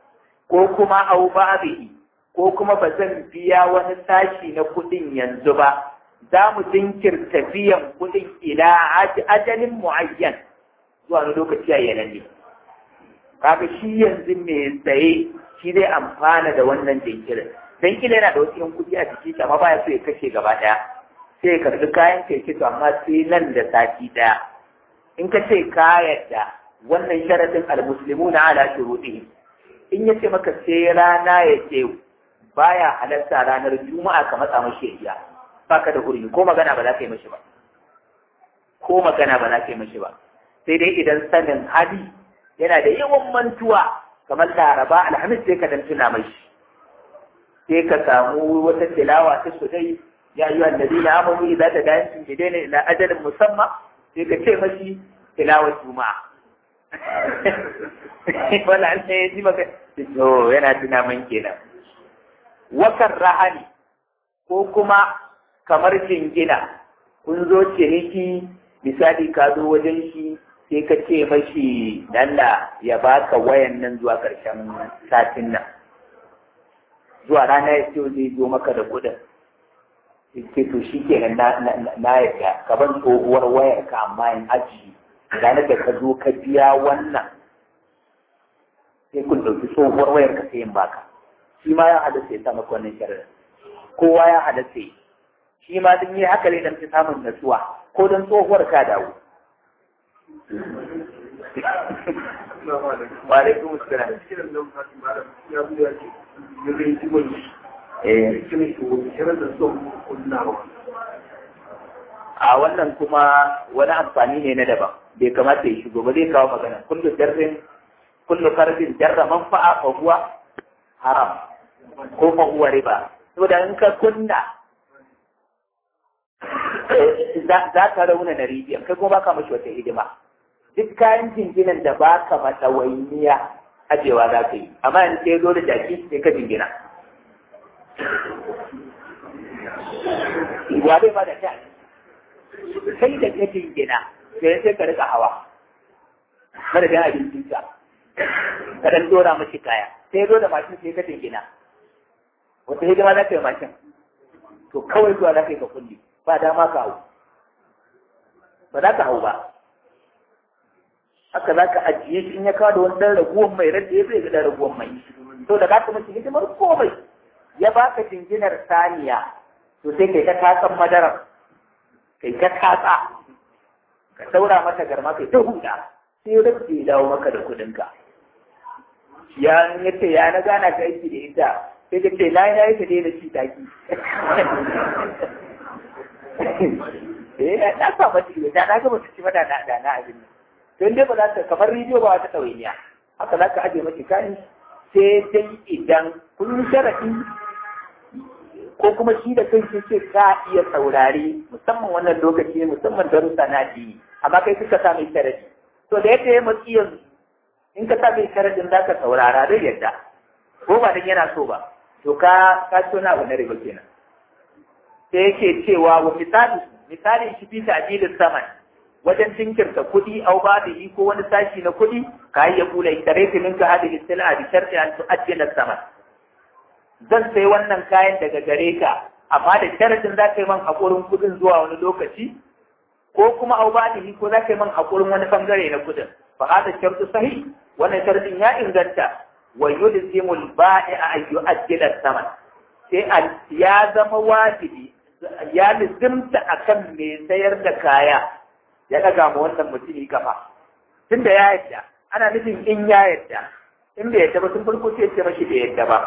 ko kuma au ba'dihi ko kuma ba zan biya wani sashi na kuɗin yanzu ba za mu jinkirta biyan kuɗin ila ajalin mu'ayyan zuwa wani lokaci a yanan ne kaga shi yanzu mai tsaye shi zai amfana da wannan jinkirin dan kila yana da wasu yan kuɗi a jiki amma baya so ya kashe gaba ɗaya sai ya karɓi kayan kai to amma sai nan da sati ɗaya in ka ce ka yarda wannan sharadin almuslimuna ala shurutihim in ya ce maka sai rana ya ce baya halarta ranar juma'a ka matsa mashi iya baka da hurumi ko magana ba za ka yi mashi ba ko magana ba za ka yi mashi ba sai dai idan sanin hali yana da yawan mantuwa kamar laraba alhamis sai ka dan tuna mashi sai ka samu wata tilawa ta su dai ya yi annabi na amanu idan ta dayan sun daina ila ajalin musamman sai ka ce mashi tilawar juma'a wala an sai ya ji maka to yana tuna man kenan wakan rahani ko kuma kamar jingina kun zo ciniki misali ka zo wajen shi sai ka ce mashi dalla ya baka wayan nan zuwa ƙarshen satin nan zuwa rana ya ce zai zo maka da kuɗin ce to shi kenan na yarda ka ban tsohuwar wayar ka amma in aji ranar da ka zo ka biya wannan sai kun ɗauki tsohuwar wayar ka sai in baka shi ma ya halatta ya sa maka wannan sharadin kowa ya halatta yi shi ma don yi haka ne don ta samun natsuwa ko don tsohuwar ka dawo wa alaikum assalam a wannan kuma wani amfani ne na daban bai kamata ya shigo ba zai kawo magana kullu jarrin kullu karbin jarra manfa'a fa huwa haram ko fa huwa riba saboda in ka kunna za ka rauna na rijiyar kai kuma baka mashi wata hidima duk kayan jinginan da baka mata wainiya ajewa za ka yi amma yanzu sai zo da jaki sai ka jingina wa bai ba da ta sai da ka jingina sai sai ka rika hawa madadin abincinka ka dan dora mashi kaya sai zo da mashin sai ka jingina wata hidima za ka yi mashin to kawai zuwa za ka yi ka kulli ba dama ka hau ba za ka hau ba haka za ka ajiye shi in ya kawo da wani ɗan raguwan mai rage ya zai ga ɗan raguwan mai to da ka kuma shi hidimar komai ya baka jinginar saniya to sai kai ta tatsan madarar kai ta tatsa ka saura mata garma kai ta huda sai rage ya dawo maka da kuɗinka ya yace ya na gana ka aiki da ita sai ka ce na yi na yi ta daina ci taki eh na sa mata ido da na ga mata ci mata da da na abin to dai ba za ta kamar rediyo ba wata ɗawainiya haka za ka aje mata kayan sai dai idan kun sharaɗi ko kuma shi da kai ce ka iya saurare musamman wannan lokaci musamman darussa na addini amma kai suka sa mai sharadi to da yadda ya matsi yanzu in ka sa mai sharadin za ka saurara zai yadda ko ba dan yana so ba to ka ka so na abu na riba kenan sai yake cewa wa misali misali shi fi ta'dilin saman wajen jinkirta kuɗi au ba da ko wani sashi na kuɗi ka yi ya kula tare ka minka hadi istila bi sharti an tu'ajjila saman zan sai wannan kayan daga gare ka amma da sharadin za ka yi man haƙurin kuɗin zuwa wani lokaci ko kuma au ba da ko za ka yi man haƙurin wani bangare na kuɗin fa hada shartu sahih wannan sharadin ya inganta wa yulzimul ba'i'a an yu'ajjila saman sai ya zama wajibi ya lizimta akan mai sayar da kaya ya ɗaga ma wannan mutumi kafa tunda ya yadda ana nufin in ya yadda in bai yadda ba sun farko sai ce mashi bai yadda ba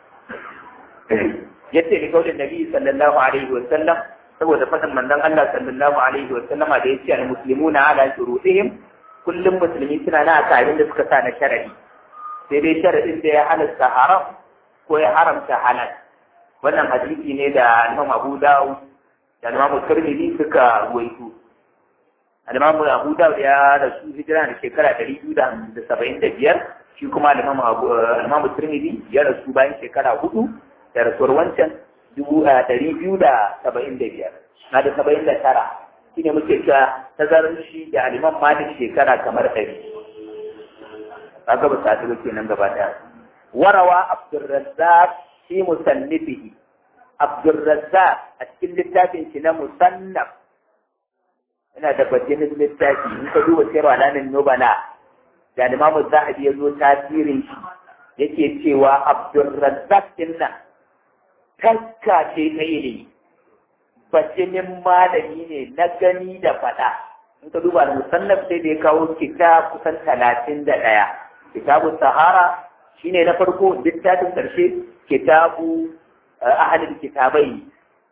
yace ni kaulin nabi sallallahu alaihi wa sallam saboda fadin manzon Allah sallallahu alaihi wa sallama da yace al muslimuna ala shurutihim kullum musulmi suna na akarin da suka sa na sharadi sai dai sharadin da ya halasta haram ko ya haramta halal wannan hadisi ne da Imam Abu Dawud da Imam Tirmidhi suka ruwaito Imam Abu Dawud ya rasu hijira da shekara 275 shi kuma Imam Abu Imam Tirmidhi ya rasu bayan shekara hudu da rasuwar wancan dubu ɗari biyu da saba'in da biyar na da saba'in da tara shi ne muke cewa tazarar shi da aliman malik shekara kamar ɗari kaga ba sa ba kenan gaba ɗaya warawa abdurrazzaq fi musannifihi abdurrazzaq a cikin littafin shi na musannaf ina da bajinin littafi in ka duba sayar alamin nubala da limamu zahabi ya zo tasirin shi yake cewa abdurrazzaq din nan taska ce ta ilimi bajinin malami ne na gani da faɗa in ka duba da musannaf sai da ya kawo kitab kusan talatin da ɗaya kitabu sahara shine na farko littafin ƙarshe kitabu ahalin kitabai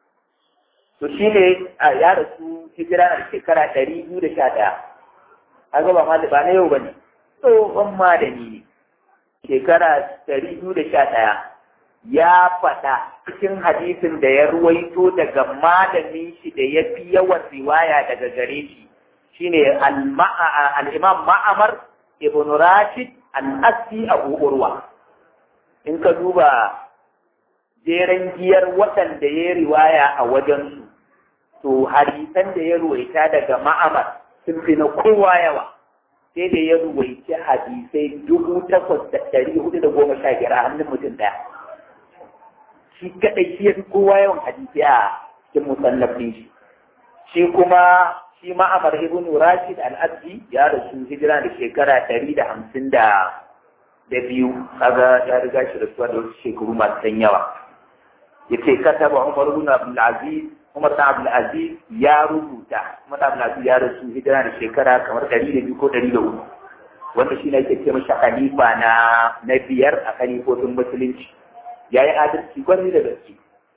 to shine ya rasu hijira na shekara ɗari biyu da sha ɗaya an gaba ma ba na yau ba ne tsohon malami ne shekara ɗari biyu da sha ɗaya ya faɗa cikin hadisin da ya ruwaito daga malamin shi da ya fi yawan riwaya daga gare shi shine al-imam ma'amar ibn rashid al-assi abu urwa in ka duba jeren giyar waɗanda ya riwaya a wajensu to hadisan da ya ruwaita daga ma'amar sun fi na kowa yawa sai da ya ruwaici hadisai dubu takwas da ɗari hudu da goma sha biyar a hannun mutum ɗaya shi kaɗai shi ya fi kowa yawan hadisai a cikin musannafin shi shi kuma shi ma'amar ibn rashid al-abdi ya rasu hijira da shekara ɗari da hamsin da da biyu kaga ya riga shi rasuwa da wasu shekaru masu ɗan yawa ya ce kataba umar ibn abdul aziz umar ibn abdul aziz ya rubuta umar ibn abdul aziz ya rasu hijira da shekara kamar ɗari da biyu ko ɗari da uku wanda shi ne ake ce mashi khalifa na na biyar a khalifofin musulunci ya yi adalci gwani da gaske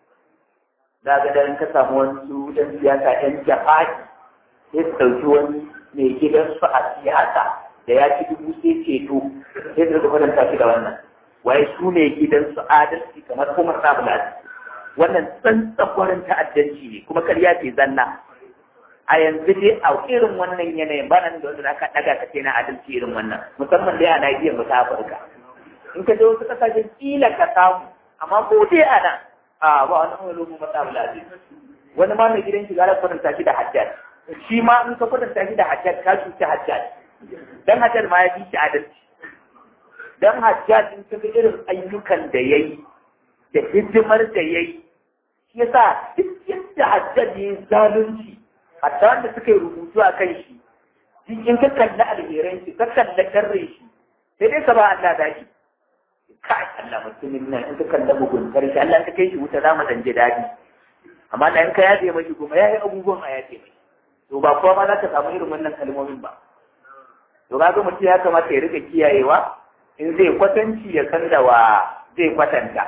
za ga dan ka samu wasu ɗan siyasa ɗan jihadi sai su ɗauki wani mai gidansu a siyasa da ya ci dubu sai ceto sai su kwatanta shi da wannan waye su ne gidansu adalci kamar kuma sabula wannan tsantsan ta'addanci ne kuma karya ce zanna a yanzu dai a irin wannan yanayin ba nan da wanda aka ɗaga ka ce na adalci irin wannan musamman dai a Najeriya mu ta Afirka in ka je wasu kasashen kila ka samu amma ko dai a nan a ba wani wani lokacin mata wani ma mai gidan shi gara kwatanta shi da hajjaj shi ma in ka kwatanta shi da hajjaj ka cuci hajjaj dan hajjaj ma ya fi shi adalci dan hajjaj in ka ga irin ayyukan da ya yi da hidimar da ya yi shi yasa duk yadda hajjaj ya yi zalunci hatta wanda suka yi rubutu a kan shi duk in ka kalli alheran shi ka kalli karre shi sai dai ka ba Allah dashi kai Allah mutumin nan in ka kalli muguntar shi Allah ka kai shi wuta za mu dan ji daɗi amma da in ka yaje mashi kuma ya yi abubuwan a yaje mai to ba kowa ma za ka samu irin wannan kalmomin ba to ga mutum ya kamata ya rika kiyayewa in zai kwatanci ya san da wa zai kwatanta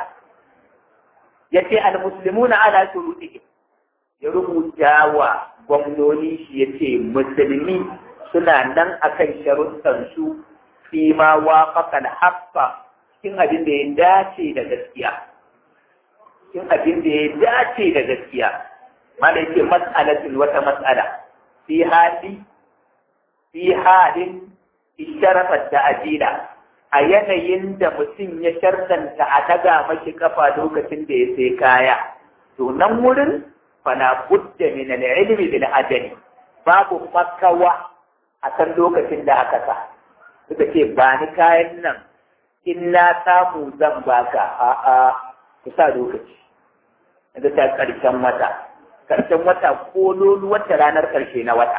ya ce al-muslimuna ala shurutihim ya rubuta wa gwamnoni shi ya ce musulmi suna nan akan sharuɗansu fi ma wafaƙa haqqa cikin abin da ya dace da gaskiya cikin abin da ya dace da gaskiya mana yake mas'alatin wata mas'ala fi hali fi halin isharafa da ajila a yanayin da mutum ya shartanta a daga mashi kafa lokacin da ya sai kaya to nan wurin fala budda min al-ilmi bil ajali babu makawa a kan lokacin da aka sa suka ce ba ni kayan nan in na samu zan baka a a ku sa lokaci da ta karshen wata karshen wata ko lolu wata ranar karshe na wata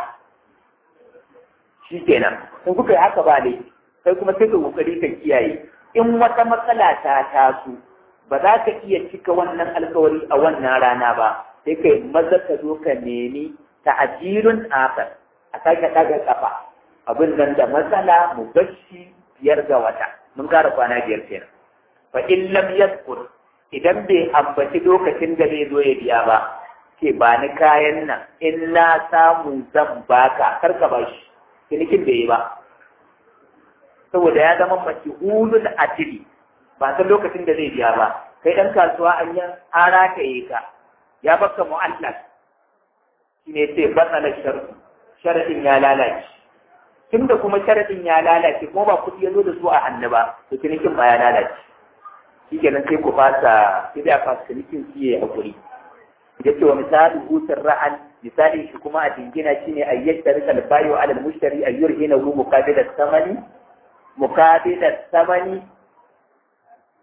shikenan in kuka yi haka ba ne kai kuma sai ka kokari ka kiyaye in wata matsala ta taso ba za ka iya cika wannan alkawari a wannan rana ba sai kai maza ka zo ka nemi ta'ajirun akar a sake ɗaga kafa abin nan da matsala mu bashi biyar ga wata mun kara kwana biyar kenan fa in lam yadkur idan bai ambaci lokacin da zai zo ya biya ba ke ba ni kayan nan in na samu zan baka kar ka bashi cinikin bai yi ba saboda ya zama mace hulul ajili ba san lokacin da zai biya ba kai ɗan kasuwa an yi an rataye ka ya baka mu'allaf shi ne sai batsala sharɗi sharaɗin ya lalace tun da kuma sharaɗin ya lalace kuma ba kuɗi ya zo da su a hannu ba to cinikin ba ya lalace shi kenan sai ku fasa sai da fasa cinikin su ya haƙuri ya ce wa misali hutun ra'an misali shi kuma a dingina shi ne a yadda rika albayo alal mushtari a yurhina ru muqabila samani muqabila samani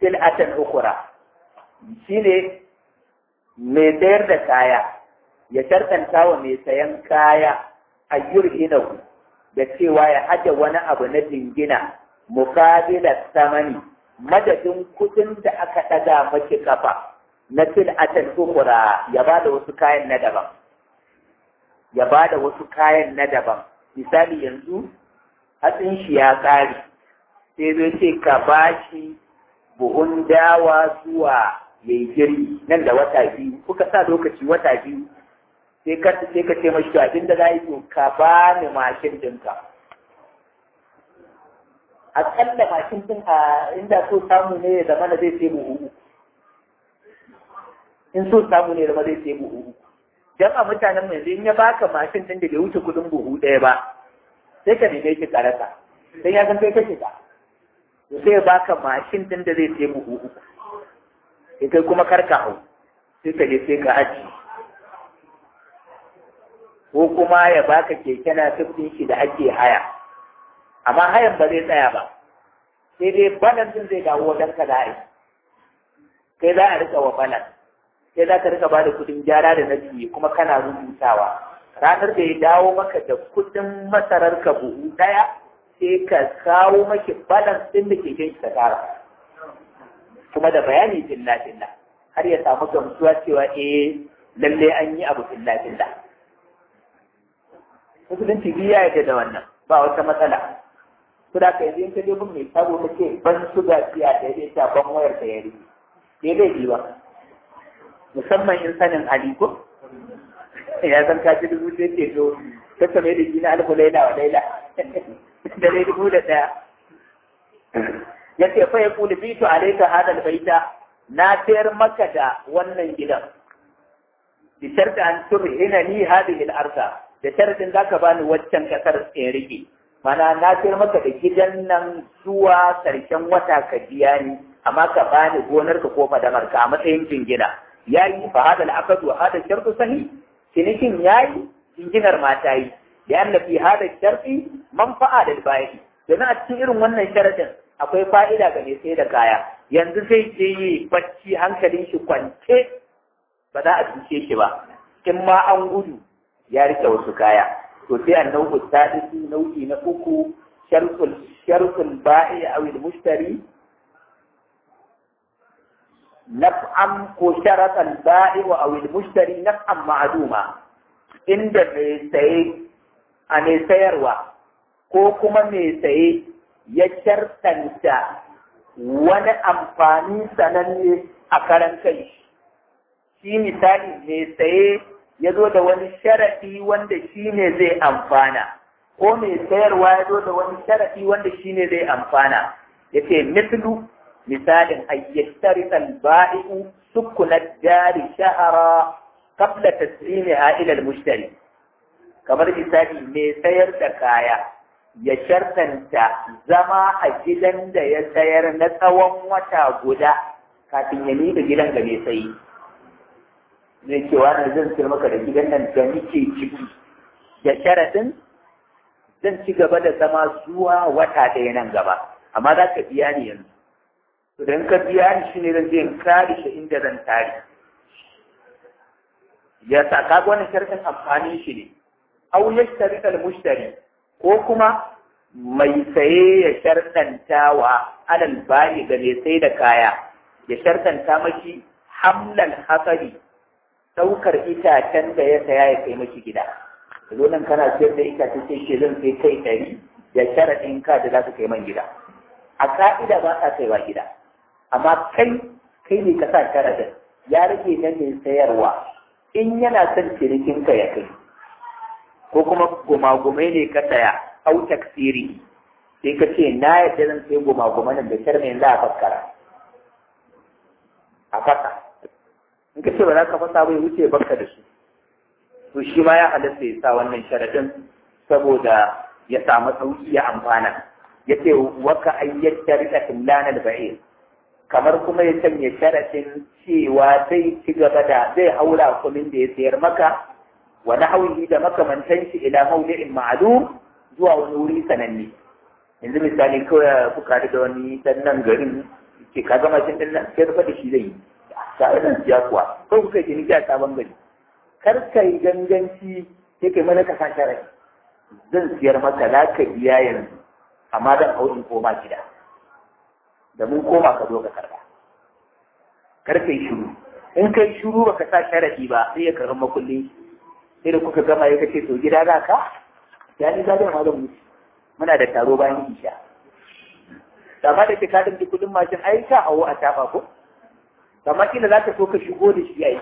sil'atan ukura shine mai sayar da kaya ya shartanta wa mai sayan kaya a yurhinahu da cewa ya haje wani abu na jingina mukabilar samani madadin kudin da aka ɗaga maki kafa na sil'atan ukura ya ba da wasu kayan na daban ya ba da wasu kayan na daban misali yanzu hatsin shi ya ƙare sai zai ce ka ba shi buhun dawa zuwa ya yi girbi nan da wata biyu kuka sa lokaci wata biyu sai ka sai ka ce mashi abin da za yi to ka ba ni mashin ɗinka aƙalla mashin ɗin a inda so samu ne ya zama da zai sai buhu in so samu ne ya zama zai sai buhu dan a mutanen mai in ya baka mashin ɗin da bai wuce kuɗin buhu ɗaya ba sai ka neme shi karasa sai ya san kai kake ka to sai ya baka mashin ɗin da zai sai buhu uku sai kai kuma karka hau sai ka je sai ka aji ko kuma ya baka keke na tufin shi da ake haya amma hayan ba zai tsaya ba sai dai balan din zai dawo wajen ka da kai za a rika wa balan sai za ka rika ba da kudin gyara da na juyi kuma kana rubutawa ranar da ya dawo maka da kudin masarar ka buhu daya sai ka kawo maki balance din da ke kai ka tara kuma da bayani filla filla har ya samu gamsuwa cewa eh lalle an yi abu filla filla musulunci biya ya da wannan ba wata matsala su da ka yanzu in ka je gun mai sabo ka ce ban suga siya da ya ta ban wayar da ya rike sai laifi ba musamman in sanin hali ko ya san ka ci dubu sai ce to ta same da gina alfu laila wa laila da dai dubu da ɗaya ya ce fa ya kuli bitu alaika hadal baita na sayar maka da wannan gidan bi sharti an turhina ni hadhihi al-arda da sharadin zaka bani waccan kasar in rike mana na sayar maka da gidan nan zuwa karshen wata ka biya ni amma ka bani gonar ka ko fadamar ka a matsayin jingina yayi fa hadal aqd wa hadal shartu sahih cinikin yayi jinginar ma ta yi da yana fi hada sharfi manfa'a da bayi domin a cikin irin wannan sharadin akwai fa'ida ga mai sai da kaya yanzu sai je yi bacci hankalin shi kwance ba za a cuce shi ba in ma an gudu ya rike wasu kaya to sai an nau'u sadisu nau'i na uku shartul shartul ba'i aw al mushtari naf'an ko sharatal ba'i wa aw al mushtari naf'an ma'duma inda mai saye a mai sayarwa ko kuma mai saye ya shartanta wani amfani sananne a karan kai shi misali mai saye ya zo da wani sharaɗi wanda shi ne zai amfana ko mai sayarwa ya zo da wani sharaɗi wanda shi ne zai amfana ya ce mislu misalin ayyastari ba'i'u sukunar jari shahara qabla taslimiha ila al-mushtari kamar misali mai sayar da kaya ya shartanta zama a gidan da ya sayar na tsawon wata guda kafin ya miƙa gidan ga mai sayi zai ce wani zan sayar maka da gidan nan da nike ciki da sharaɗin zan ci gaba da zama zuwa wata ɗaya nan gaba amma za ka biya ni yanzu idan ka biya ni shi ne zan je in kare shi inda zan tare ya sa kaga wannan sharɗin amfanin shi ne aw yashtari al mushtari ko kuma mai saye ya shartanta wa alal bayi ga mai sai da kaya ya shartanta mashi hamlal hasari daukar itacen da ya saya ya kai mashi gida zo nan kana sayar da itace sai ke zan sai kai ɗari da sharaɗin ka da za su kai man gida a ka'ida ba ka kaiwa gida amma kai kai ne ka sa sharaɗin ya rage na mai sayarwa in yana son cinikinka ya kai ko kuma gumagumai ne ka saya au taksiri sai ka ce na yadda zan sai gumagumai nan da sharmi za a faskara a fasa in ka ce ba za ka fasa bai wuce baka da su to shi ma ya halatta ya sa wannan sharadin saboda ya samu sauki ya amfana ya ce waka ayyata rika tillanar ba'ir kamar kuma ya sanya sharadin cewa zai ci gaba da zai haura kumin da ya sayar maka wa nahwihi da makamantan shi ila mawdi'in ma'lum zuwa wani wuri sananne yanzu misali kawai kuka da wani dan nan garin ce ka gama cin din nan sai rufa da shi zai yi ta nan siya kuwa ko kuka yi ni a sabon gari kar ka yi ganganci sai kai mana ka san sharai zan siyar maka za ka biya yanzu amma zan hau in koma gida da mun koma ka zo ka karba kar ka yi shiru in kai shiru baka sa sharadi ba sai ya karɓi makulli sai da kuka gama ya kace to gida za ka ya ni za ma zan mutu muna da taro bayan isha amma da ke ka dinga kudin mashin ai ka hawo a tafa ko amma kila za ka so ka shigo da shi yayi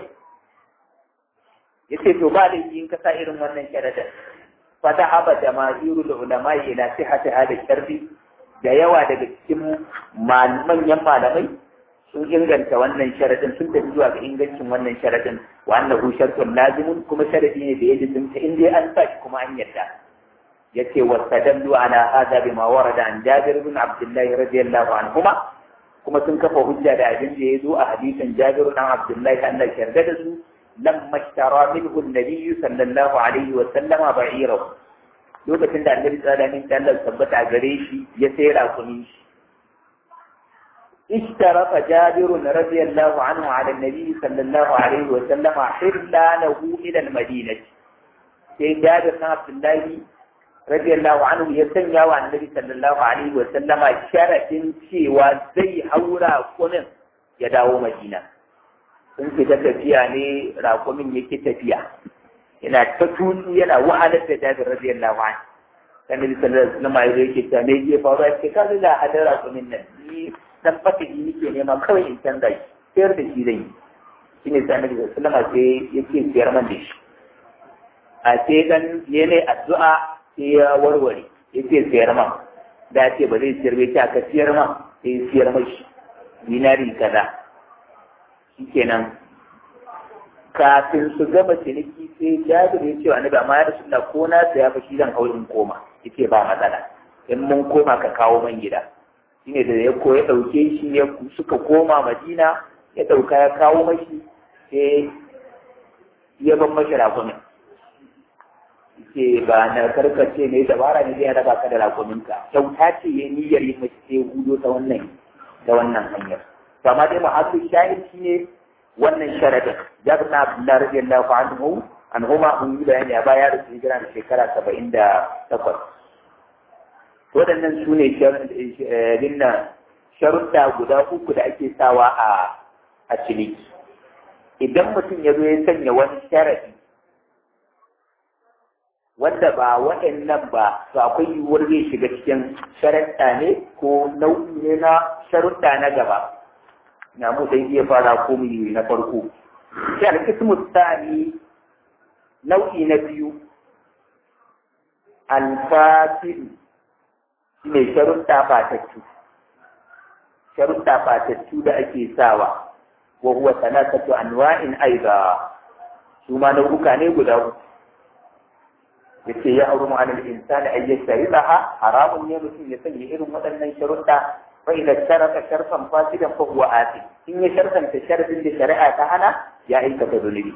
yace to ba da in ka sa irin wannan sharadin fa da haba jama'irul ulama ila sihhati hada sharri da yawa daga cikin manyan malamai sun inganta wannan sharadin sun tafi zuwa ga ingancin wannan sharadin wa annahu shartun lazimun kuma sharadi ne da ya lazimta in dai an sa shi kuma an yarda yace wa tadallu ala hadha bima warada an Jabir ibn Abdullah radiyallahu anhuma kuma sun kafa hujja da abin da ya zo a hadisin Jabir ibn Abdullah Allah ya yarda da su lamma ishtara minhu an-nabiy sallallahu alaihi wa sallama ba'irahu lokacin da annabi sallallahu alaihi wa sallam tabbata a gare shi ya sai rakumin shi اشترط جابر رضي الله عنه على النبي صلى الله عليه وسلم حرلانه إلى المدينة sai Jabir na Abdullahi radiyallahu anhu ya sanya wa annabi sallallahu alaihi wa sallama sharadin cewa zai haura kunin ya dawo Madina sun fita tafiya ne rakumin yake tafiya yana ta tutsu yana wahalar da Jabir radiyallahu anhu annabi sallallahu alaihi wa sallama yake ta me ke faruwa ce ka ga hadar rakumin nan ni dan fatihi nake nema kawai in canza shi sayar da shi zai yi shi ne sai annabi sallama sai yake siyar man da shi a sai dan ya ne addu'a sai ya warware yake siyar man da ce ba zai siyar bai ce aka siyar man sai siyar mashi dinari kaza shikenan kafin su gama ciniki sai jabir ya ce wa annabi amma ya rasu ko na saya fa shi zan hau in koma yace ba matsala in mun koma ka kawo man gida shine da ya koya ɗauke shi ya suka koma madina ya ɗauka ya kawo mashi sai ya ban mashi rakumin ce ba na karkace ne dabara ne zai raba ka da rakuminka kyauta ce ya niyyar yin mashi sai hudo ta wannan ta wannan hanyar to amma dai ma'asu shahid shi ne wannan sharadin jabir na abdullahi radiyallahu anhu an huma mun yi bayani a baya da su hijira da shekara saba'in da takwas waɗannan su ne sharuɗa guda uku da ake sawa a a ciniki idan mutum ya zo ya sanya wani sharadi wanda ba waɗannan ba to akwai yiwuwar zai shiga cikin sharaɗa ne ko nau'i ne na sharuɗa na gaba na mu sai iya fara ko mu na farko sai alkismu tsani nau'i na biyu alfasidu shi ne sharuɗa fatattu sharuɗa fatattu da ake sawa wa huwa salatatu anwa'in aiza su ma nau'uka ne guda uku yace ya harumu alal insani ay yashtariha haramun ne mutum ya sanya irin waɗannan sharuɗa fa idan sharaka sharfan fasidan fa huwa asim in ya sharfanta sharfin da shari'a ta hana ya aikata zunubi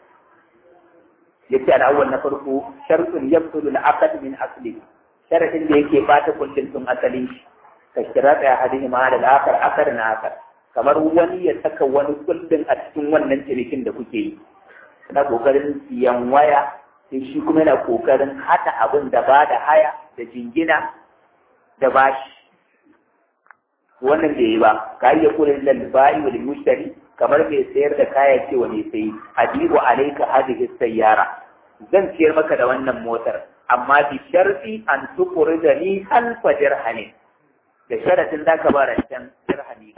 yace al-awwal na farko shartun yabtulu al-aqd min asli sharadin da yake bata kullum tun asalin shi ka shirata ya hadihi ma da akar akar na akar kamar wani ya saka wani kullum a cikin wannan cinikin da kuke yi na kokarin siyan waya sai shi kuma yana kokarin hada abin da ba da haya da jingina da bashi wannan bai yi ba ka iya kula da bai wal mushtari kamar mai sayar da kaya ce wa mai sayi adibu alayka hadhihi sayyara zan siyar maka da wannan motar amma bi sharti an tukuri da ni alfa dirhamin da sharatin za ka ba rancen dirhami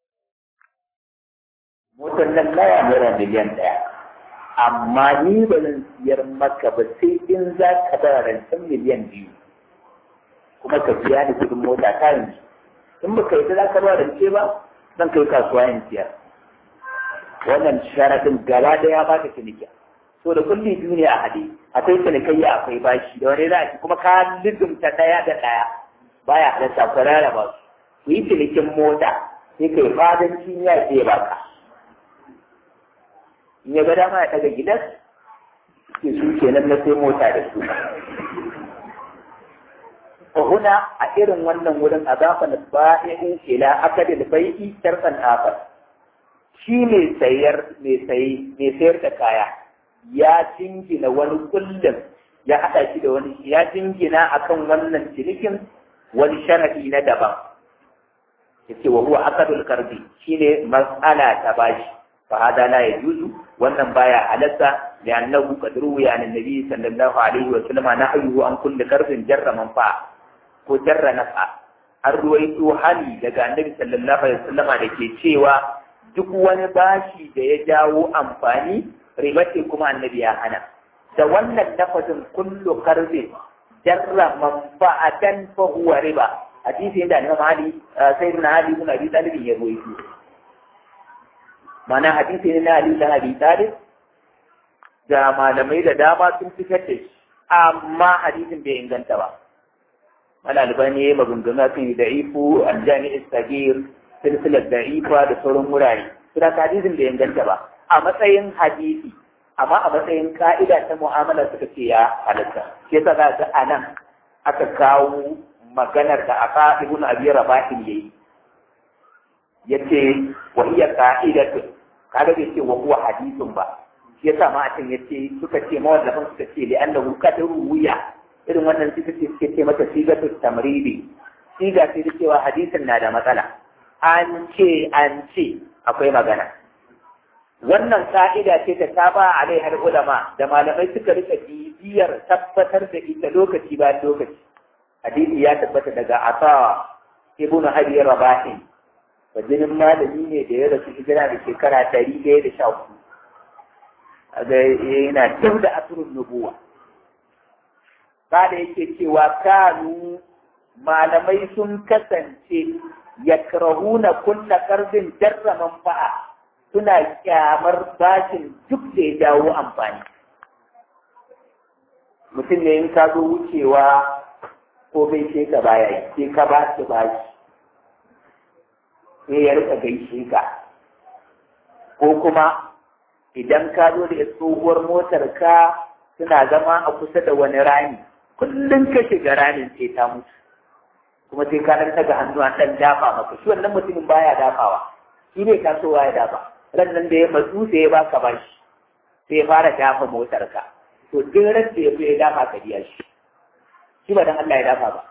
motar nan laya naira miliyan ɗaya amma ni ba zan siyar maka ba sai in za ka ba rancen miliyan biyu kuma ka biya ni kudin mota ta yanzu in ba ka yi za ka ba rance ba zan kai kasuwa yin siyar wannan sharatin gaba ɗaya ba ka ciniki so da kulli biyu ne a hade akwai cinikayya akwai bashi da wani za kuma ka lizumta ɗaya da ɗaya baya halatta ku rarraba su ku yi cinikin mota sai kai fadanci ya ce baka in ya ga dama ya daga gidan ke su kenan na sai mota da su huna a irin wannan wurin azafa na ba'i'in ila akadil bai'i sharfan afar shi mai sayar mai sayi mai sayar da kaya ya jingina wani kullum ya haɗa shi da wani ya jingina akan wannan cinikin wani sharadi na daban yace wa huwa akadul karbi shine mas'ala ta bashi fa hada la yajuzu wannan baya halatta li'annahu qad ruwiya an annabi sallallahu alaihi wa sallam nahyu an kulli karbin jarra manfa ko jarra nafa an ruwaito hali daga annabi sallallahu alaihi wa sallam da ke cewa duk wani bashi da ya jawo amfani riba ce kuma annabi ya hana da wannan lafazin kullu karbin jarra manfa'atan fa huwa riba hadisi da Imam Ali sai ibn Ali ibn Abi Talib ya rawaito mana hadisi ne na Ali ibn Abi Talib da malamai da dama sun fitar da shi amma hadisin bai inganta ba wani albani ya magunguna kan yi da'ifu aljami istagir silsilar da'ifa da sauran wurare suna hadisin bai inganta ba a matsayin hadisi amma a matsayin ka'ida ta mu'amala suka ce ya halatta shi yasa za ga anan aka kawo maganar da aka ibn abi rabahin yayi yace wa hiya qa'idatu kaga bai ce wa huwa hadithun ba shi yasa ma a can yace suka ce mawallafin suka ce li annahu qadaru wuya irin wannan suka ce suke ce mata sigatu tamridi siga ce da cewa hadisin na da matsala an ce an ce akwai magana wannan ka'ida ce ta taba alaihar ulama da malamai suka rika bibiyar tabbatar da ita lokaci bayan lokaci hadisi ya tabbata daga asa ibnu abi rabahi wajinin malami ne da ya rasu hijira da shekara ɗari ɗaya da sha hudu ga yana dau da asirin nubuwa ba da yake cewa kanu malamai sun kasance yakrahuna kulla karbin jarra manfa'a suna kyamar bashin duk da ya jawo amfani mutum ne in ka zo wucewa ko bai ce ka baya yi sai ka ba shi bashi sai ya rika gaishe ka ko kuma idan ka zo da tsohuwar motar ka suna zama a kusa da wani rami kullum ka shiga ramin sai ta mutu kuma sai ka dan ga hannu an dan dafa maka shi wannan mutumin baya dafawa shi ne tasowa ya dafa ran nan da ya matsu sai ya baka bashi sai ya fara dafa motar ka to duk ran da ya zo ya dafa ka biya shi shi ba dan Allah ya dafa ba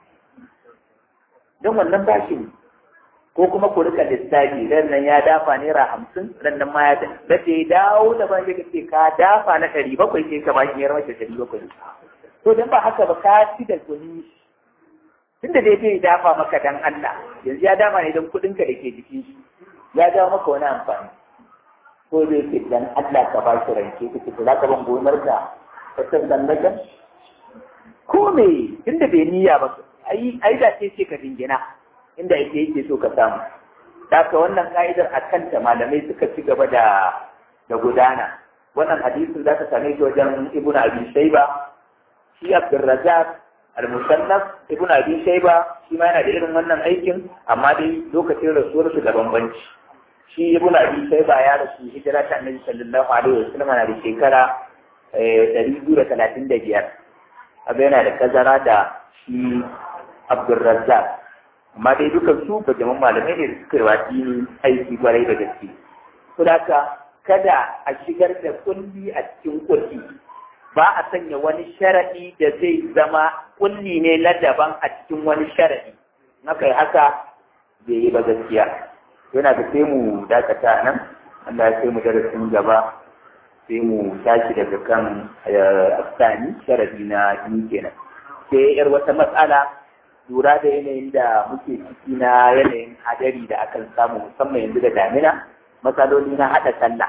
don wannan bashi ne ko kuma ku rika lissafi ran nan ya dafa naira hamsin ran nan ma ya da ya dawo da ban ya ce ka dafa na ɗari bakwai sai ka bashi ya mace ɗari bakwai to dan ba haka ba ka ci da kuni tunda dai bai dafa maka dan Allah yanzu ya dafa ne don kuɗin ka da ke jikin shi ya dawo maka wani amfani ko da yake dan Allah ka ba shi rance ka ce za ka ban gonar ka ka san dan daga ko me tunda bai niyya ba ai ai da ce ce ka dingina inda yake yake so ka samu haka wannan ka'idar a kanta malamai suka ci gaba da da gudana wannan hadisin za ka same shi wajen ibnu abi shayba shi abdurrazzaq al-musannaf ibnu abi shayba shi ma yana da irin wannan aikin amma dai lokacin rasuwar su da bambanci shi ibnu abi shayba ya rasu hijira ta annabi sallallahu alaihi wasallam na da shekara ɗari biyu da talatin da biyar abu yana da kazara da shi abdurrazzaq amma dai dukan su ba jaman malamai ne da suka yi wasi aiki kwarai da gaske to haka kada a shigar da kulli a cikin kulli ba a sanya wani sharaɗi da zai zama kulli ne na daban a cikin wani sharaɗi na kai haka bai yi ba gaskiya yana da sai mu dakata nan Allah ya sai mu darasin gaba sai mu tashi daga kan afsani sharaɗi na biyu kenan sai yar wata matsala lura da yanayin da muke ciki na yanayin hadari da akan samu musamman yanzu da damina matsaloli na haɗa sallah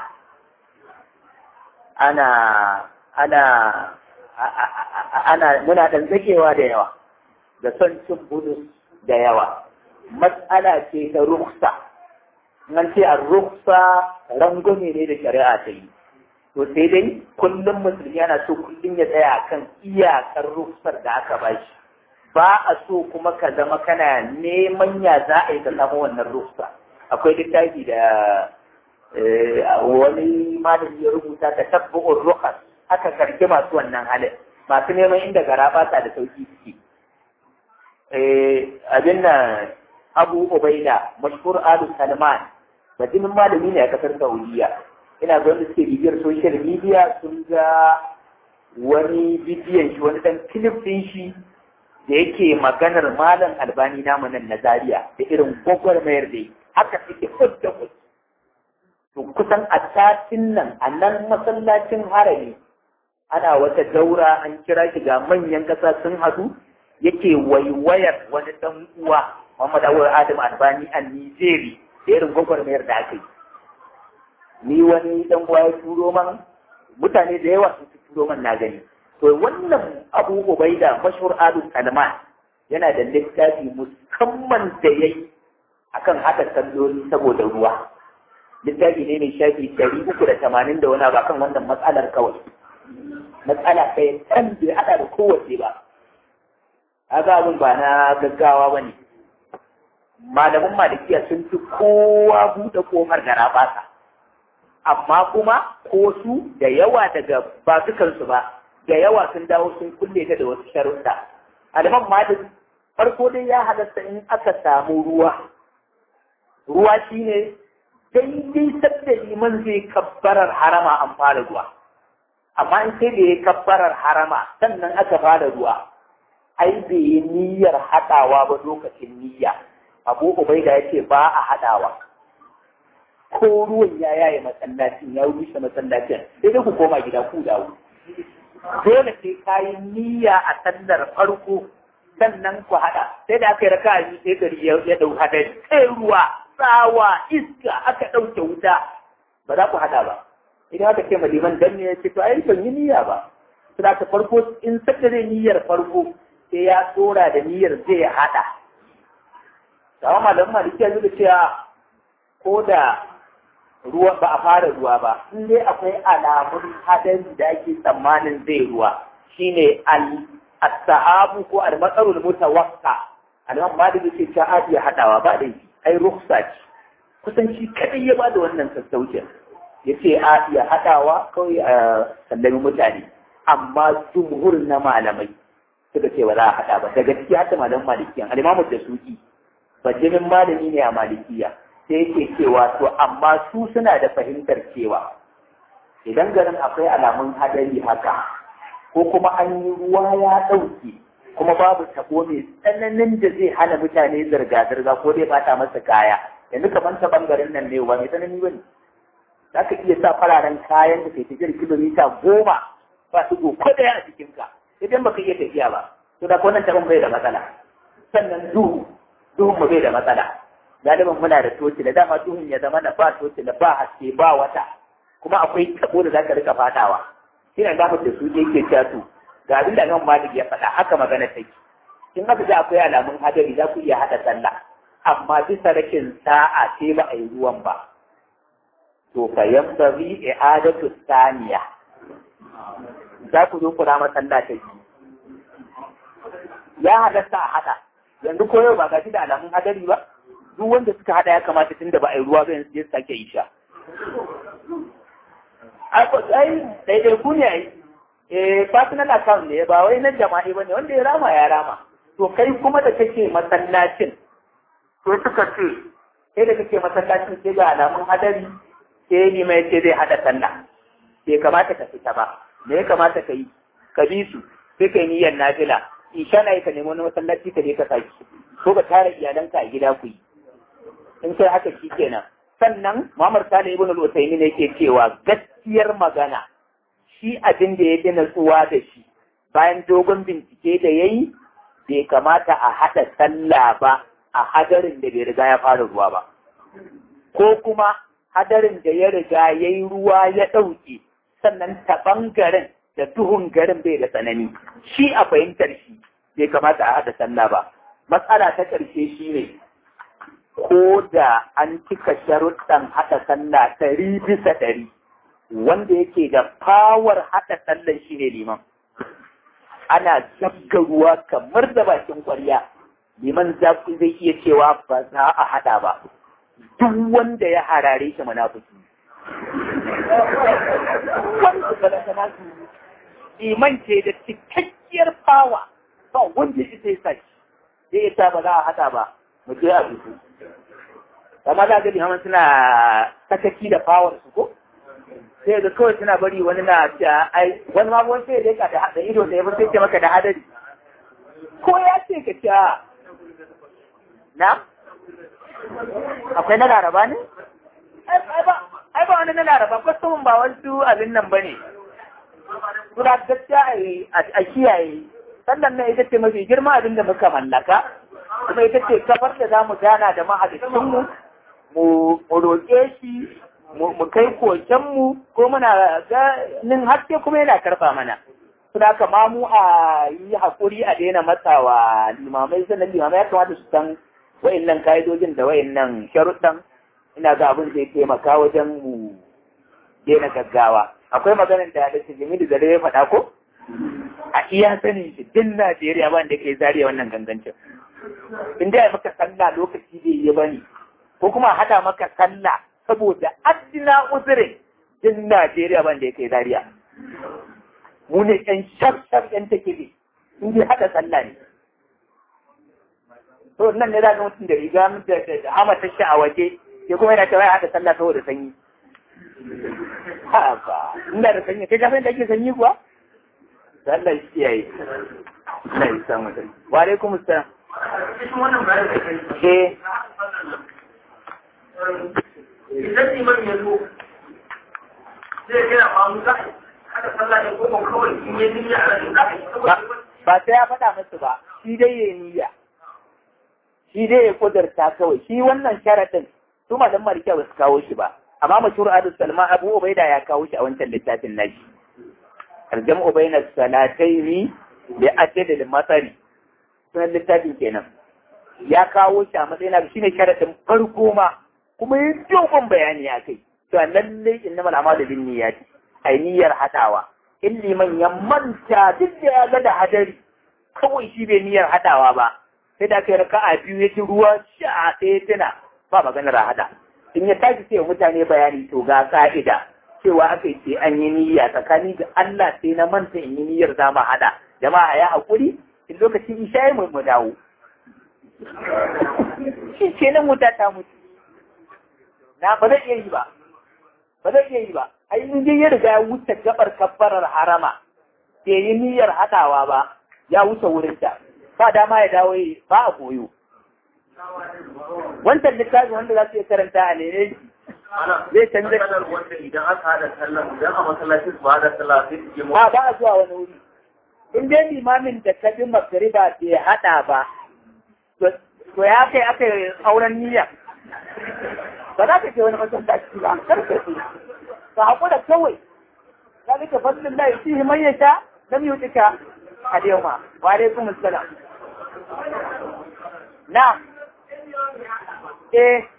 ana ana ana muna ɗan zakewa da yawa da son cin budus da yawa matsala ce ta ruksa nan ce a ruksa rangume ne da shari'a ta yi to sai dai kullum musulmi yana so kullum ya tsaya kan iyakar ruksar da aka bashi ba a so kuma ka zama kana neman ya za a yi ka samu wannan rufsa akwai littafi da wani malami ya rubuta ta tabbu'ur rukas aka karki masu wannan halin masu neman inda gara ba da sauki suke abin nan abu ubaida mashhur alu salman bajimin malami ne a kasar saudiya ina ga wanda suke bibiyar social media sun ga wani bidiyon shi wani dan clip din shi da yake maganar malam albani namu nan na zaria da irin gwagwarmayar da haka suke fudda fud to kusan a satin nan a nan masallacin harami ana wata daura an kira shi ga manyan ƙasa sun hadu yake waiwayar wani ɗan uwa Muhammad Awul Adam Albani a Nijeri da irin gwagwarmayar da aka yi. Ni wani ɗan uwa ya turo man mutane da yawa sun turo man na gani. To wannan Abu Ubaida mashhur Adu Salman yana da littafi musamman da ya yi akan haɗa salloli saboda ruwa. Littafi ne mai shafi ɗari uku da tamanin da wani abu akan wannan matsalar kawai. Matsala ɗaya ɗan bai haɗa da kowace ba. kaga abin ba na gaggawa ba ne malaman malikiya sun fi kowa buɗe ƙofar da rabasa amma kuma ko su da yawa daga ba dukansu ba da yawa sun dawo sun kulle ta da wasu sharuɗa aliman malik farko dai ya halatta in aka samu ruwa ruwa shine daidai sadda liman zai kabbarar harama an fara ruwa amma in sai da ya kabbarar harama sannan aka fara ruwa ai bai yi niyyar haɗawa ba lokacin niyya abu ubaida ya ce ba a haɗawa ko ruwan ya yaye masallacin ya rushe masallacin sai dai ku koma gida ku dawo dole sai ka yi niyya a sallar farko sannan ku haɗa sai da aka yi raka biyu sai gari ya ɗau hadari sai ruwa tsawa iska aka ɗauke wuta ba za ku haɗa ba idan aka ce maliman dan ne ya ce to ai ban yi niyya ba sai ka farko in saka zai niyyar farko sai ya tsora da niyyar zai haɗa. Sama malam maliki ya da cewa ko da ruwa ba a fara ruwa ba, in dai akwai alamun hadari da ake tsammanin zai ruwa shine al-sahabu ko al-matsarul mutawakka. Alimam maliki ce ta iya haɗawa ba da ai ruksa ce. Kusan shi kadai ya ba da wannan sassaucin. Ya ce a iya haɗawa kawai a sallami mutane. Amma jumhur na malamai suka ce ba za a haɗa ba daga ciki hatta malaman malikiyan alimamu da suki bajimin malami ne a malikiya sai yake cewa to amma su suna da fahimtar cewa idan garin akwai alamun hadari haka ko kuma an yi ruwa ya ɗauke kuma babu tabo mai tsananin da zai hana mutane zirga-zirga ko dai bata masa kaya yanzu kamar ta bangaren nan ne ba mai tsanani ba ne za ka iya sa fararen kayan da ke tafiyar kilomita goma ba su ko ɗaya a jikinka idan baka iya tafiya ba to da wannan tabon bai da matsala sannan duhu duhun mu bai da matsala galiban muna da toci da dama duhun ya zama na ba toci da ba haske ba wata kuma akwai tabo da zaka rika fadawa shine da da su yake cewa to ga abin da nan malik ya faɗa haka magana take in haka da akwai alamun hadari za ku iya hada sallah amma bisa rashin sa'a sai ba a yi ruwan ba to fa yanbaghi i'adatu thaniya za ku zo ku rama sallah ta biyu ya halatta a haɗa yanzu ko yau ba gashi da alamun hadari ba duk wanda suka haɗa ya kamata tun da ba a yi ruwa ba yanzu ya sake yi sha ai daidai ku ne ai eh personal account ne ba wai na jama'i ba ne wanda ya rama ya rama to kai kuma da kake masallacin to suka ce sai da kake masallacin sai ga alamun hadari sai ni mai ce zai haɗa sallah bai kamata ka fita ba me ya kamata ka yi ka bi su sai ka yi niyyar nafila isha na yi ka nemi wani masallaci ka je ka saki ko ka tara iyalanka a gida ku yi in sai haka shi kenan sannan Muhammad Sani ibn al-Utaymi ne yake cewa gaskiyar magana shi abin da ya dina tsuwa da shi bayan dogon bincike da yayi bai kamata a haɗa sallah ba a hadarin da bai riga ya fara ruwa ba ko kuma hadarin da ya riga ya yi ruwa ya ɗauke sannan ta ɓangaren da duhun garin bai da tsanani shi a fahimtar shi bai kamata a haɗa sallah ba matsala ta ƙarshe shi ne ko da an cika sharuɗan haɗa sallah ɗari bisa ɗari wanda yake da fawar haɗa sallan shi ne liman ana zabga ruwa kamar da bakin ƙwarya liman zafi zai iya cewa ba za a haɗa ba duk wanda ya harare shi munafiki wanda balantana su iman ce da cikakkiyar fawa ba wanda ita ya sashi sai ita ba za a haɗa ba mu je a fito amma za ga limaman suna sakaki da fawar su ko sai ga kawai suna bari wani na ta ai wani ma wani sai dai ka da ido da ya sai ce maka da hadari ko ya ce ka ce na akwai na laraba ne ai ba wani na laraba kwastomin ba wasu abin nan ba ne Sura gaskiya a kiyaye sannan na ita ce mafi girma abin da muka mallaka kuma ita ce kafar da za mu gana da mahalicinmu mu roƙe shi mu kai kokenmu ko muna ganin haske kuma yana karfa mana suna kama mu a yi haƙuri a daina matsawa limamai sannan limamai ya kamata su san wa'innan ka'idojin da wa'innan sharuɗan ina ga abin zai taimaka wajen mu daina gaggawa akwai maganar da da Jamilu da ya faɗa ko a iya sanin shi din Najeriya ba da ke zariya wannan gangancin in da maka sallah lokaci bai yi bane ko kuma haɗa maka sallah saboda addina uzurin din Najeriya ban da yake zariya. Mu ne ƴan shaf-shaf ƴan take ne, in dai haɗa sallah ne. To nan ne za ga mutum da riga da da hama ta a waje, ke kuma yana cewa ya haɗa sallah saboda sanyi. Ha ba, ina da sanyi, kai kafin da ake sanyi kuwa? Sallah shi yayi. Allah ya samu da. Wa alaikum assalam. Eh. idan liman ya zo zai gina mamu za a hada sallah ne ko kawai in yi niyya a rashin za a yi ba sai ya faɗa musu ba shi dai ya niyya shi dai ya kudurta kawai shi wannan sharaɗin su malam malika ba su kawo shi ba amma mashhur adu salma abu ubaida ya kawo shi a wancan littafin nashi tarjam ubaina salataini bi adadil masari sunan littafin kenan ya kawo shi a matsayin shine sharaɗin farko ma kuma yi dogon bayani a kai to lallai inna mal amalu bin niyyati ai niyyar hadawa in liman ya manta duk da ya ga da hadari kawai shi bai niyyar hadawa ba sai da kai raka'a biyu ya ji ruwa sha sai tuna ba maganar hada in ya tashi sai mutane bayani to ga ka'ida cewa aka ce an yi niyya tsakani da Allah sai na manta in yi niyyar za mu hada jama'a ya hakuri in lokacin isha mu mu dawo shi ce nan wuta ta mutu na ba zai iya yi ba ba zai iya yi ba ai in ya riga ya wuce gabar kabbarar harama bai yi niyyar hadawa ba ya wuce wurin ta ba dama ya dawo yi ba a koyo wancan littafi wanda za su iya karanta a nene zai canza wanda idan aka hada sallah idan a masallacin su hada sallah sai su je mu ba ba a zuwa wani wuri in dai limamin da ka bi magariba bai hada ba to ya kai aka yi auren niyya ba za ka ce wani masallaci ba kar ka ce ka haƙura kawai za ka fadlin da yake man ya sha lam yutika al-yawma wa alaikum assalam na eh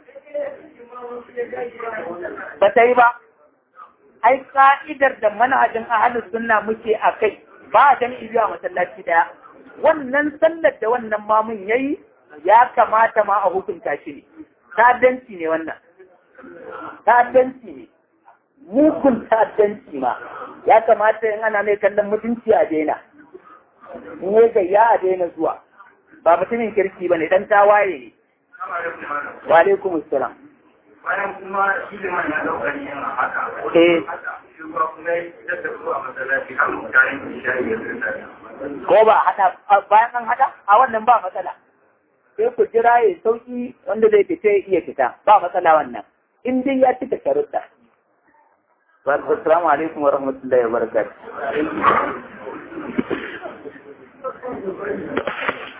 ba ta yi ba ai ka'idar da manhajin ahlus sunna muke a kai ba a jami'i biyu a masallaci daya wannan sallar da wannan mamun yayi ya kamata ma a hukunta shi ne ta'addanci ne wannan ta'addanci ne mugun ta'addanci ma ya kamata in ana mai kallon mutunci a daina in ya gayya a daina zuwa ba mutumin kirki ba ne dan tawaye ne wa alaikum assalam bayan kuma shi da man ya dauka ne yana haka Eh. shi kuma kuma ya fitar da su a masallaci har mutanen su shayi ya tsirta ko ba hada bayan an hada a wannan ba matsala sai ku jira ya sauki wanda zai fita ya iya fita ba matsala wannan in dai ya cika sharuɗa Assalamu alaikum wa rahmatullahi wa barakatuh.